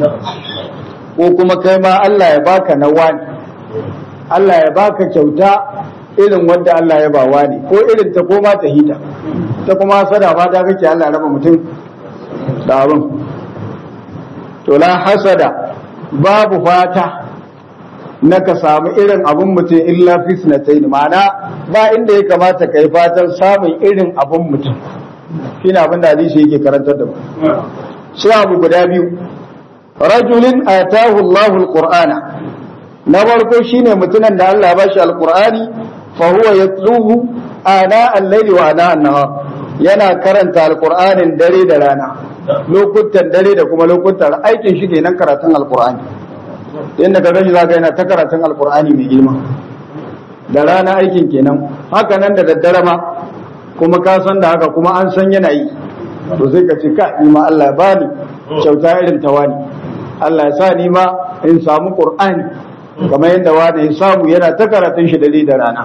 ko kuma kai ma Allah ya baka na wani Allah ya baka kyauta irin wanda Allah ya ba wani ko irin ta koma ta hita ta kuma hasada ba ta kake Allah raba mutum da abin to la hasada babu fata na ka samu irin abin mutum illa fisnatain ma'ana ba inda ya kamata ka yi fatan samun irin abin mutum shi ne abin da hadisi yake karantar da mu sai abu guda biyu rajulin atahu Allahu alqur'ana na farko shine mutumin da Allah ba shi alqur'ani fa huwa yatluhu ana al-layli wa ana an-nahar yana karanta alqur'anin dare da rana lokutan dare da kuma lokutan aikin shi kenan karatun alqur'ani yadda ka gani zaka yana ta karatun alqur'ani mai girma da rana aikin kenan haka nan da daddare ma kuma ka san da haka kuma an san yana yi to sai ka ce ka ni ma Allah ya bani kyauta irin ta wani Allah ya sa ni ma in samu qur'ani kamar yadda wani ya samu yana ta karatun shi dare da rana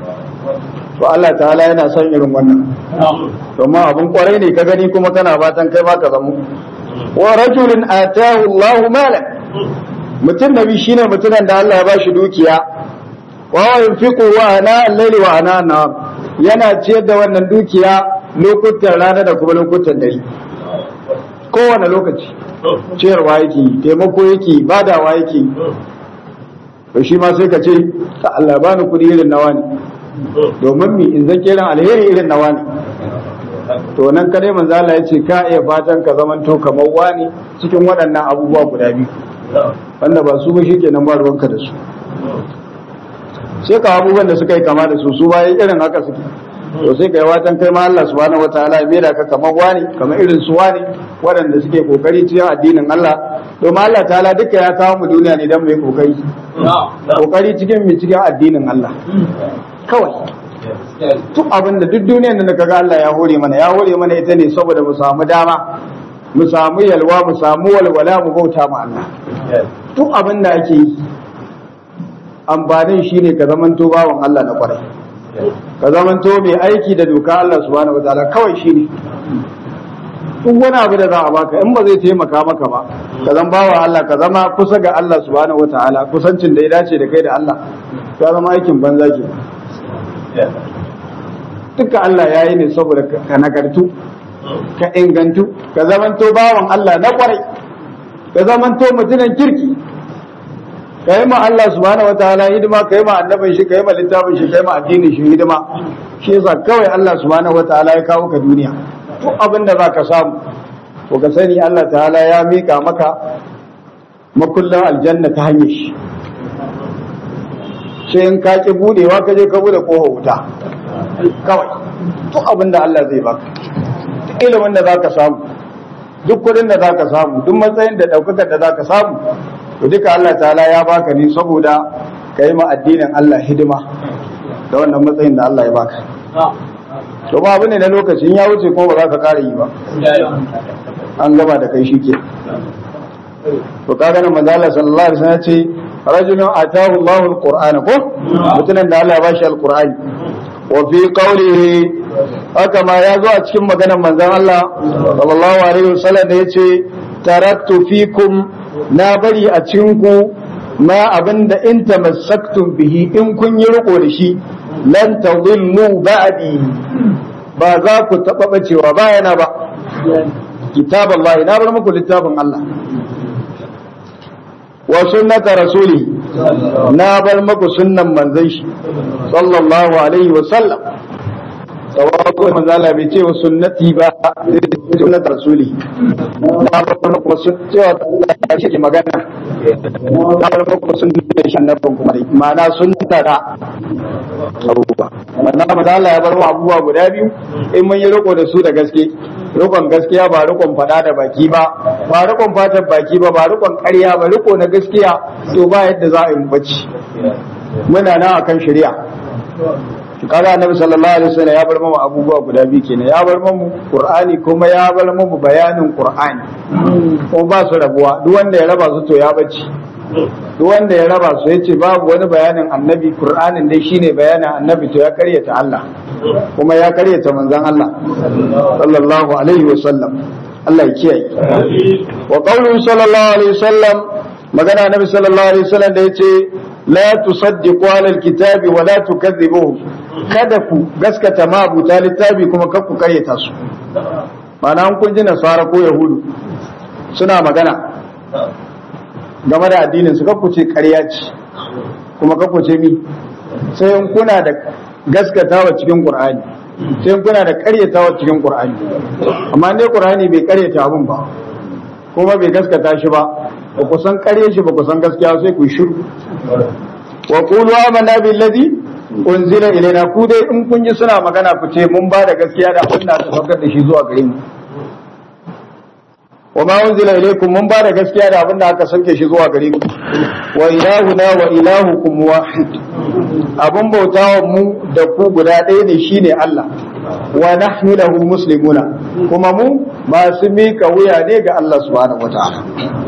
to Allah ta'ala yana son irin wannan domin abin kwarai ne ka gani kuma kana fatan kai ma ka zamu wa rajulin atahu Allahu malan mutum nabi shine mutumin da Allah ya bashi dukiya wa yunfiqu wa ana al-layli wa ana an yana ciyar da wannan dukiya lokutan rana da kuma lokutan dare kowane lokaci ciyarwa yake taimako yake badawa yake to shi ma sai ka ce ka Allah bani kuɗi irin nawa ne domin mi in zan kiran alheri irin nawa ne to nan kadai manzo Allah ya ce ka iya fatan ka zamanto kamar wani cikin waɗannan abubuwa guda biyu wanda ba su ba shikenan ba ruwanka da su sai ka abubuwan da suka yi kama da su su bayan irin haka suke to sai ka yi watan kai ma Allah subhanahu wataala ya mera ka kamar wani kamar irin su wani waɗanda suke kokari cikin addinin Allah domin Allah ta'ala duka ya kawo mu duniya ne don mu yi kokari kokari cikin mu cikin addinin Allah kawai duk abin da duk duniyar da kaga Allah ya hore mana ya hore mana ita ne saboda mu samu dama mu samu yalwa mu samu walwala mu bauta ma Allah duk abin da ake yi amfanin shine ka zamanto bawan Allah na kwarai ka zamanto mai aiki da doka Allah subhanahu wataala kawai shine duk wani abu da za a baka in ba zai taimaka maka ba ka zan bawa Allah ka zama kusa ga Allah subhanahu wataala kusancin da ya dace da kai da Allah ka zama aikin banza ke duka Allah ya yi ne saboda ka nagartu ka ingantu ka zamanto bawan Allah na kwarai ka zamanto mutumin kirki ka yi ma Allah subhanahu wataala hidima ka yi ma annabin shi ka yi ma littafin shi ka yi ma addinin shi hidima shi yasa kawai Allah subhanahu wataala ya kawo ka duniya duk abin da zaka samu to ka sani Allah ta'ala ya mika maka makullan aljanna ta hanyar shi sai in ka ki budewa ka je ka bude kofa wuta kawai duk abin da Allah zai baka duk ilimin da zaka samu duk kudin da zaka samu duk matsayin da daukakar da zaka samu to duka Allah ta'ala ya baka ne saboda ka yi ma addinin Allah hidima da wannan matsayin da Allah ya baka to ba abu ne na lokacin ya wuce kuma ba za ka kara yi ba an gama da kai shike to kaga nan manzo Allah sallallahu alaihi wasallam ce rajulun atahu Allahu alquran ko mutumin da Allah ya bashi alqur'ani wa fi qawlihi haka ma ya zo a cikin maganar manzon Allah sallallahu alaihi wasallam da yace taraktu fikum na bari a cikin ku ma abinda in tamassaktum bihi in kun yi riko da shi lan tadhillu ba'di ba za ku taba bacewa bayana ba kitab Allah na bar muku littafin Allah wa sunnata rasuli na bar muku sunnan manzon shi sallallahu alaihi wa sallam sawabu manzo Allah bai ce wa sunnati ba sunnat rasuli na bar muku cewa shi ke magana na bar muku sunnan shi annabin kuma ma'ana sunnata da abubuwa wannan manzo Allah ya bar mu abubuwa guda biyu in mun yi riko da su da gaske rikon gaskiya ba rikon fada da baki ba ba rikon fatan baki ba ba rikon ƙarya ba riko na gaskiya to ba yadda za a yi bacci muna nan akan shari'a kaga annabi sallallahu alaihi wasallam ya bar mu abubuwa guda biyu kenan ya bar mu qur'ani kuma ya bar mu bayanin qur'ani kuma ba su rabuwa duk wanda ya raba su to ya bacci duk wanda ya raba su yace babu wani bayanin annabi qur'anin dai shine bayanin annabi to ya karyata Allah kuma ya karyata manzon Allah sallallahu alaihi wasallam Allah ya kiyaye wa qawluhu sallallahu alaihi wasallam magana annabi sallallahu alaihi wasallam da yace la tusaddiqu ala alkitabi wa la tukadhibuhu kada ku gaskata ma abuta littafi kuma kar ku karyata su ma'ana an kun ji nasara ko yahudu suna magana game da addinin su kakku ce ƙarya ce kuma kakku ce mi sai in kuna da gaskatawa cikin qur'ani sai in kuna da ƙaryatawa cikin qur'ani amma ne qur'ani bai ƙaryata abun ba kuma bai gaskata shi ba ba ku san ƙarye shi ba ku san gaskiya sai ku shiru wa qulu amanna billazi unzila ilaina ku dai in kun ji suna magana ku ce mun ba da gaskiya da abin da aka saukar da shi zuwa gare mu wa ma unzila ilaykum mun bada gaskiya da abin da aka sauke shi zuwa gare ku wa ilahuna wa ilahukum wahid abun bautawa mu da ku guda ɗaya ne shine Allah wa nahnu lahu muslimuna kuma mu masu mika wuya ne ga Allah subhanahu wataala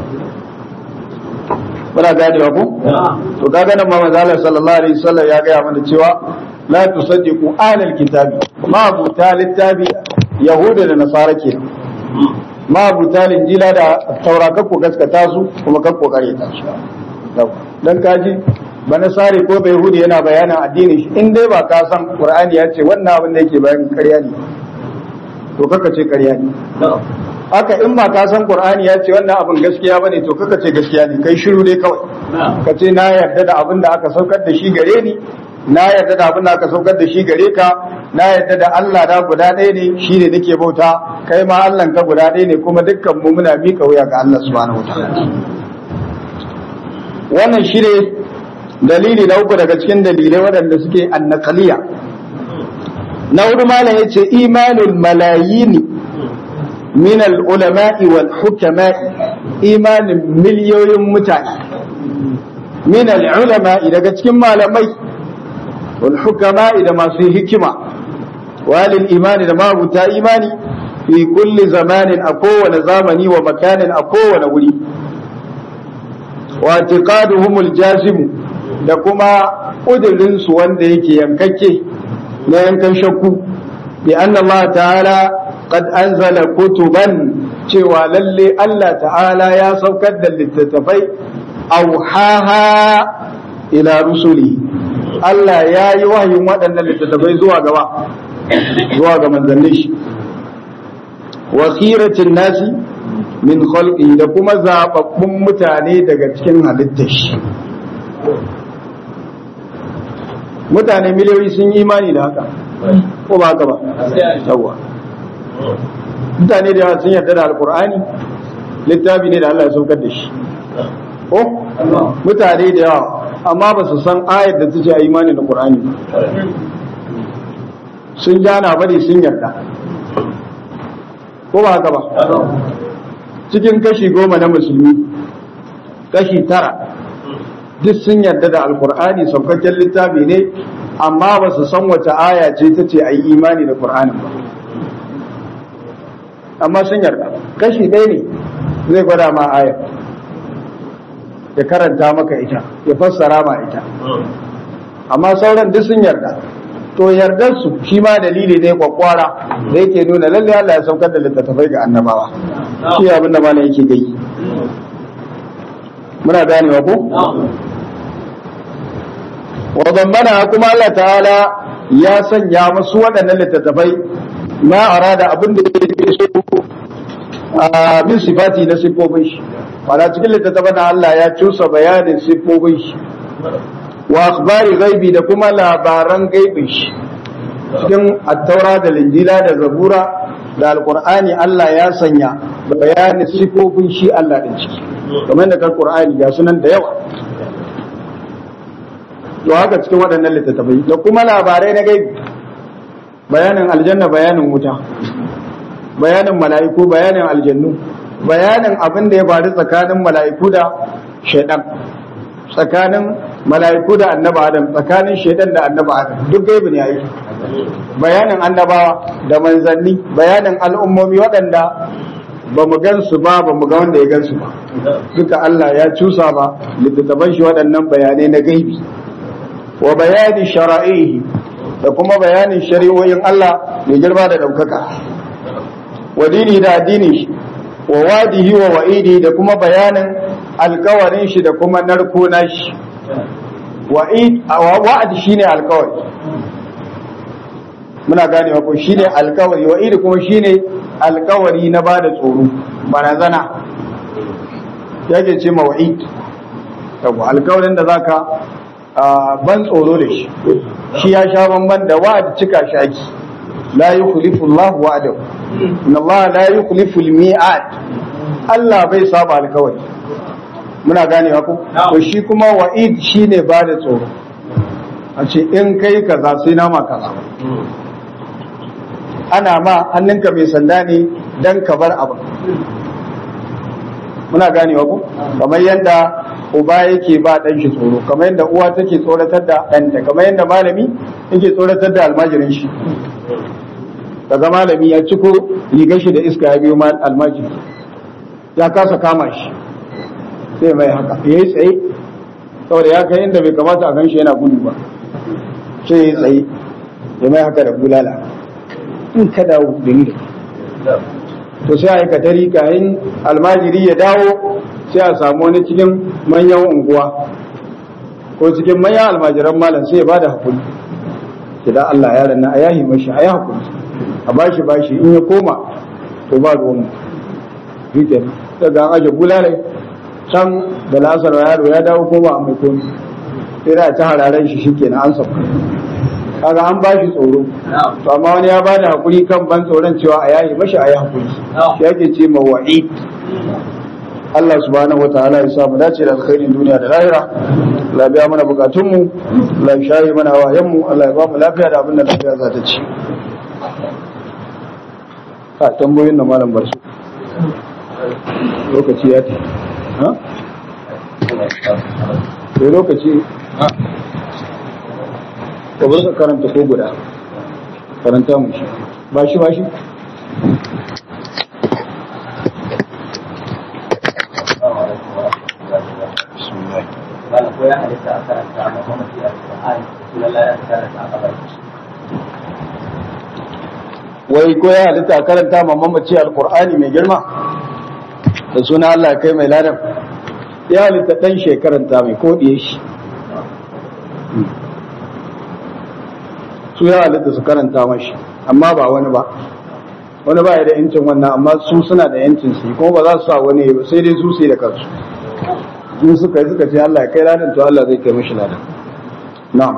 muna ganewa ku to kaga nan Muhammad sallallahu alaihi wasallam ya gaya mana cewa la tusaddiqu ahlal kitabi ma buta littabi yahuda da nasara kenan ma butalin jila da taura kakko gaskata su kuma kakko kare ta su dan kaji bana sare ko bai hudu yana bayanin addini shi in dai ba ka san qur'ani ya ce wannan abin da yake bayanin ƙarya ne to kaka ce ƙarya ne haka in ba ka san qur'ani ya ce wannan abin gaskiya bane to kaka ce gaskiya ne kai shiru dai kawai ka ce na yarda da abin da aka saukar da shi gare ni na yarda da abin da aka saukar da shi gare ka na yarda da Allah da guda ɗaya ne shi ne nake bauta kai ma Allah ka guda ɗaya ne kuma dukkan mu muna miƙa wuya ga Allah subhanahu wataala wannan shi ne dalili na uku daga cikin dalilai waɗanda suke annaqaliya na hudu malam yace imanul malayini min al-ulama'i wal hukama'i imanin miliyoyin mutane min al-ulama'i daga cikin malamai والحكماء da masu hikima walil imani da mabuta imani fi kulli zamanin a kowane zamani wa makanin a kowane wuri wa tiqaduhumul jazim da kuma kudirin su wanda yake yankakke na yankan shakku bi anna Allah ta'ala qad anzala kutuban cewa lalle Allah ta'ala ya saukar da littattafai auhaha ila rusuli Allah ya yi wahayin waɗannan littattafai zuwa gaba zuwa ga manzannin shi wa khiratin nasi min khalqi da kuma zababbun mutane daga cikin halittar shi mutane miliyoyi sun yi imani da haka ko ba haka ba yawa mutane da yawa sun yarda da alkur'ani littafi ne da Allah ya saukar da shi ko mutane da yawa amma ba su san ayar da ta ce a imani da qur'ani ba sun jana bari sun yarda ko ba haka ba cikin kashi goma na musulmi kashi tara duk sun yarda da alkur'ani saukakken littafi ne amma ba su san wace aya ce ta ce a yi imani da qur'anin ba amma sun yarda kashi ɗaya ne zai gwada ma ayar ya karanta maka ita ya fassara ma ita amma sauran duk sun yarda to yardar su shi ma dalili ne kwakwara da yake nuna lalle Allah ya saukar da littattafai ga annabawa shi abin da malam yake gai muna ganewa ko wa zammana kuma Allah ta'ala ya sanya musu waɗannan littattafai ma arada abin da yake so a min sifati na siffofin shi wala cikin littattafan Allah ya cusa bayanin siffofin shi wa akhbari gaibi da kuma labaran gaibin shi cikin attaura da linjila da zabura da alqur'ani Allah ya sanya bayanin siffofin shi Allah din ciki kamar da kan qur'ani ga sunan da yawa to haka cikin waɗannan littattafai da kuma labarai na gaibi bayanin aljanna bayanin wuta bayanin mala'iku bayanin aljannu bayanin abin da ya faru tsakanin mala'iku da shaidan tsakanin mala'iku da annaba adam tsakanin shaidan da annaba adam duk gaibi ne yayi bayanin annabawa da manzanni bayanin al'ummomi waɗanda ba mu gansu ba ba mu ga wanda ya gansu ba duka Allah ya cusa ba littattafan shi waɗannan bayanai na gaibi wa bayani shara'ihi da kuma bayanin shari'o'in Allah mai girma da ɗaukaka wa dini da addinin shi wa wadihi wa wa'idi da kuma bayanin alkawarin shi da kuma narko na shi wa'id wa'ad shine alkawari muna gane ko shine alkawari wa'idi kuma shine alkawari na bada tsoro barazana yake ce ma wa'id yawa alkawarin da zaka ban tsoro da shi shi ya sha bamban da wa'ad cika shaki la yukhlifu Allah wa'adahu inna Allah la yukhlifu al-mi'ad Allah bai saba alkawari muna ganewa ko to shi kuma wa'id shine ba da tsoro a ce in kai kaza sai na ma kaza ana ma hannunka mai sanda ne dan ka bar abu muna ganewa ko kamar yadda uba yake ba dan shi tsoro kamar yadda uwa take tsoratar da ɗanta kamar yadda malami yake tsoratar da almajirin shi daga malami ya ciko rigar shi da iska ya biyo almajiri ya kasa kama shi sai mai haka ya yi tsaye saboda ya kai inda bai kamata a ganshi yana gudu ba sai ya yi tsaye ya mai haka da bulala in ka dawo da ni to sai a yi katari kayan almajiri ya dawo sai a samu wani cikin manyan unguwa ko cikin manyan almajiran malam sai ya bada hakuri ki da Allah yaron na a yahi mashi a yi hakuri a bashi bashi in ya koma to ba ruwan mu daga an aje bulalai can da lasar yaro ya dawo ko ba a mai komi sai da ta hararen shi shi kenan an sauka kaga an bashi tsoro to amma wani ya bada hakuri kan ban tsoron cewa a yayi mashi a yi hakuri shi yake ce ma wa'id Allah subhanahu wataala ya sa mu dace da alkhairin duniya da lahira Allah biya mana bukatun mu Allah ya shayi mana wayan mu Allah ya ba mu lafiya da abin da lafiya za ta ci a tambayoyin da malam barsu lokaci ya ce ha to lokaci ka bar ka karanta ko guda karanta mu shi ba shi ba shi Malam ko ya halitta a karanta a mamaci a Qur'ani, lallai ya karanta a kabari. wai ko ya halitta a karanta ma mamaci alkur'ani mai girma da suna Allah kai mai ladan ya halitta dan shekaranta mai kodiye shi su ya halitta su karanta mashi amma ba wani ba wani ba ya da yancin wannan amma su suna da yancin su kuma ba za su sa wani ba sai dai su sai da kansu in suka yi suka ce Allah ya kai ladan to Allah zai kai mishi ladan na'am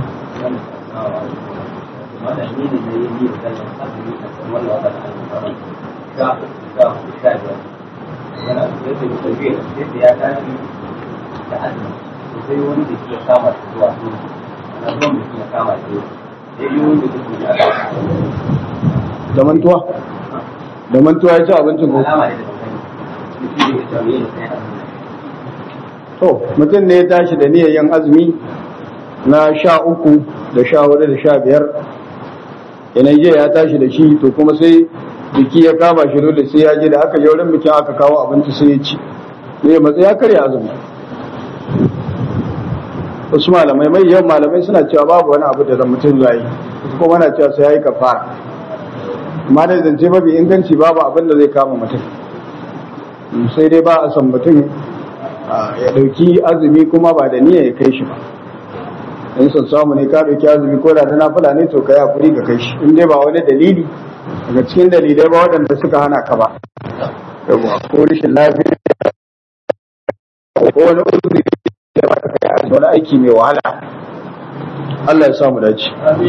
sai wani da ke kama su zuwa su na zuwan da ke kama su sai yi wani da ke da aka da mantuwa da mantuwa ya ci abincin ko alama ne da kan mutum da ke tafiye da sai to mutum ne ya tashi da niyyar yin azumi na sha uku da sha hudu da sha biyar yanayi jiya ya tashi da shi to kuma sai biki ya kama shi dole sai ya je da aka je wurin bikin aka kawo abinci sai ya ci ne matsayi ya karya azumi wasu malamai mai yawan malamai suna cewa babu wani abu da mutum zai yi wasu kuma na cewa sai ya yi kafara amma da zance mafi inganci babu abin da zai kama mutum sai dai ba a san mutum ya ɗauki azumi kuma ba da niyya ya kai shi ba in son samu ne ka ɗauki azumi ko da ta nafila ne to ka yi hakuri ka kai shi in dai ba wani dalili daga cikin dalilai ba waɗanda suka hana ka ba yawa ko rashin lafiya ko wani uzuri da ba ka kai a wani aiki mai wahala Allah ya samu dace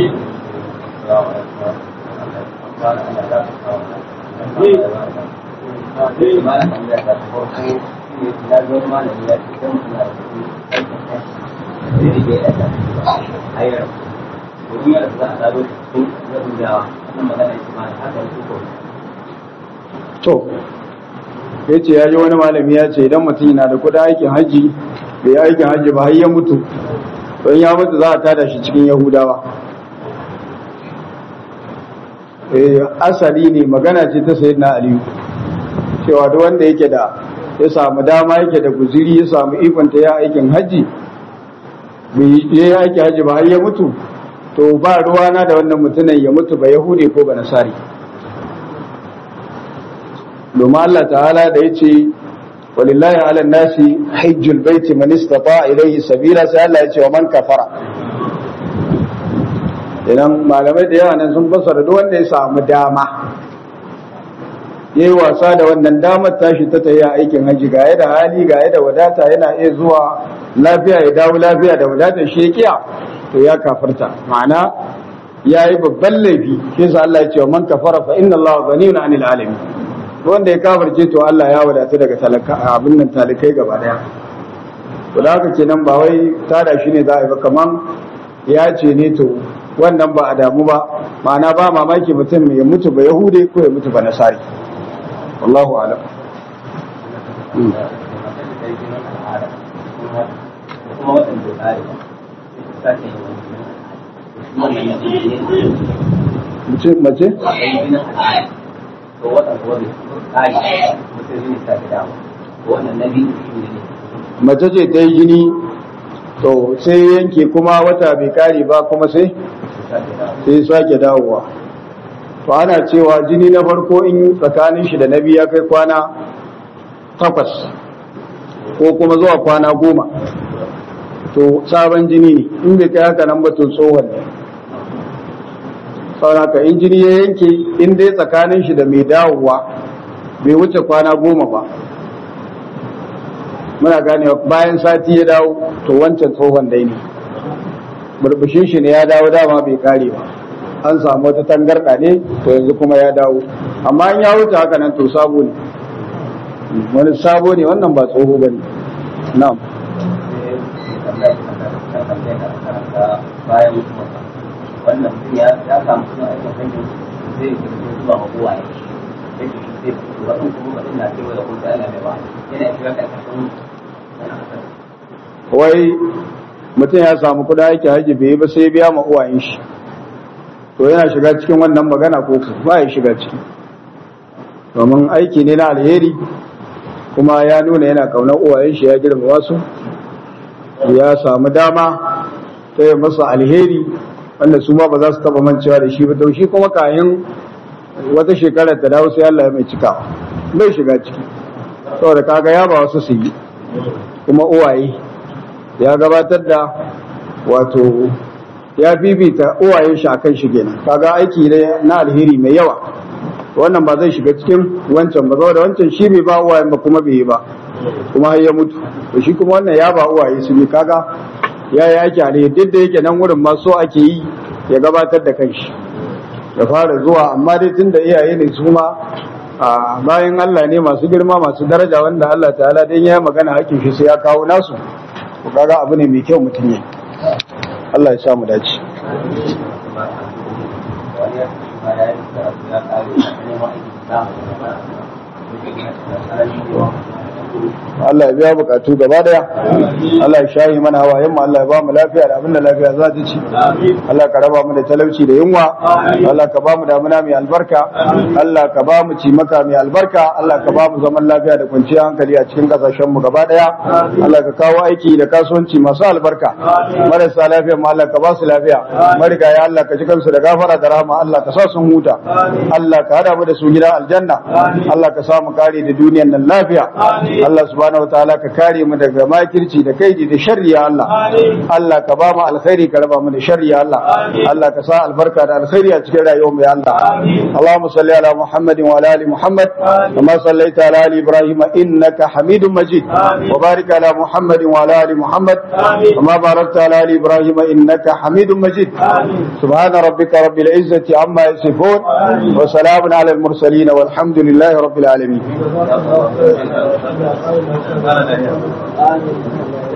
to ya ce ya ji wani malami ya ce idan mutum yana da kudin aikin hajji bai yi aikin hajji ba har ya mutu don ya mutu za a tada shi cikin yahudawa asali ne magana ce ta sayi na aliyu cewa duk wanda yake da ya samu dama yake da guziri ya samu ikonta ya aikin hajji bai yi aikin hajji ba har ya mutu to ba ruwana da wannan mutumin ya mutu ba yahudi ko ba nasari domin Allah ta'ala da ya ce walillahi ala nasi hajjul baiti man istata ilayhi sabila sai Allah ya ce wa man kafara idan malamai da yawa nan sun fassara duk wanda ya samu dama yayi wasa da wannan damar tashi ta tayi aikin haji ga da hali ga da wadata yana iya zuwa lafiya ya dawo lafiya da wadata shi kiya to ya kafarta ma'ana yayi babban laifi shi sa Allah ya ce wa man kafara fa inna Allah ghaniyun 'anil alamin wanda ya kafarce to Allah ya wadatu daga talaka abin nan talikai gaba daya to da haka kenan ba wai tada shi ne za a yi ba kaman ya ce ne to wannan ba a damu ba ma'ana ba mamaki mutum ya mutu ba yahude ko ya mutu ba nasari wallahu alam mace mace to wannan kuma bai kare mutum zai sa ta dama to wannan na biyu shi ne mace ce ta yi jini to sai yanke kuma wata bai kare ba kuma sai sai sake dawowa to ana cewa jini na farko in tsakanin shi da na biyu ya kai kwana takwas ko kuma zuwa kwana goma to sabon jini ne in bai kai haka nan ba to tsohon ne sauraka in jini ya yanke in dai tsakanin shi da mai dawowa bai wuce kwana goma ba muna gane bayan sati ya dawo to wancan tsohon dai ne burbushin shi ne ya dawo dama bai kare ba an samu wata tangarɗa ne to yanzu kuma ya dawo amma in ya wuce haka nan to sabo ne wani sabo ne wannan ba tsoho ba ne na'am bayan wannan mutum ya samu suna aikin hanyar zai yi zuwa ma kowa ya zai zai wasu kuma mutum na cewa da kuma ana mai ba yana shiga karkashin wai mutum ya samu kuɗa yake haji bai yi ba sai biya ma uwayen shi to yana shiga cikin wannan magana ko ba ya shiga ciki domin aiki ne na alheri kuma ya nuna yana kaunar uwayen shi ya girmama su ya samu dama ta yi masa alheri wanda su ma ba za su taba mancewa da shi ba to shi kuma kayan wata shekarar ta dawo sai Allah ya mai cika bai shiga ciki saboda kaga ya ba wasu su yi kuma uwaye ya gabatar da wato ya bibita uwayen shi akan shi kenan kaga aiki ne na alheri mai yawa wannan ba zai shiga cikin wancan ba saboda wancan shi bai ba uwayen ba kuma bai yi ba kuma har ya mutu to shi kuma wannan ya ba uwaye su ne kaga ya yi aiki alheri duk da yake nan wurin ma so ake yi ya gabatar da kanshi ya fara zuwa amma dai tun da iyaye ne su ma a bayan Allah ne masu girma masu daraja wanda Allah ta'ala dan ya magana hakin shi sai ya kawo nasu to kaga abu ne mai kyau mutum ya Allah ya sa mu dace wani ya fi ma ya yi karatu ya kare ya neman aiki samu da Allah ya biya bukatu gaba daya Allah ya shayi mana hawayen mu Allah ya ba mu lafiya da abinda lafiya za ta ci Allah ka raba mu da talauci da yunwa Allah ka ba mu damuna mai albarka Allah ka ba mu cimaka mai albarka Allah ka ba mu zaman lafiya da kwanciyar hankali a cikin kasashen mu gaba daya Allah ka kawo aiki da kasuwanci masu albarka marasa lafiya mu Allah ka ba su lafiya marigaya Allah ka ji kansu da gafara da rahama Allah ka sa sun huta Allah ka hada mu da su gida aljanna Allah ka sa mu kare da duniyar nan lafiya Allah subhanahu wataala ka kare mu daga makirci da kaidi da sharri ya Allah Allah ka ba mu alkhairi ka raba mu da sharri ya Allah Allah ka sa albarka da alkhairi a cikin rayuwar mu ya Allah Allahumma salli ala Muhammadin wa ala ali Muhammad kama sallaita ala ali Ibrahim innaka Hamidum Majid wa barik ala Muhammadin wa ala ali Muhammad kama barakta ala ali Ibrahim innaka Hamidum Majid subhana rabbika rabbil izzati amma yasifun wa salamun ala al mursalin walhamdulillahi rabbil alamin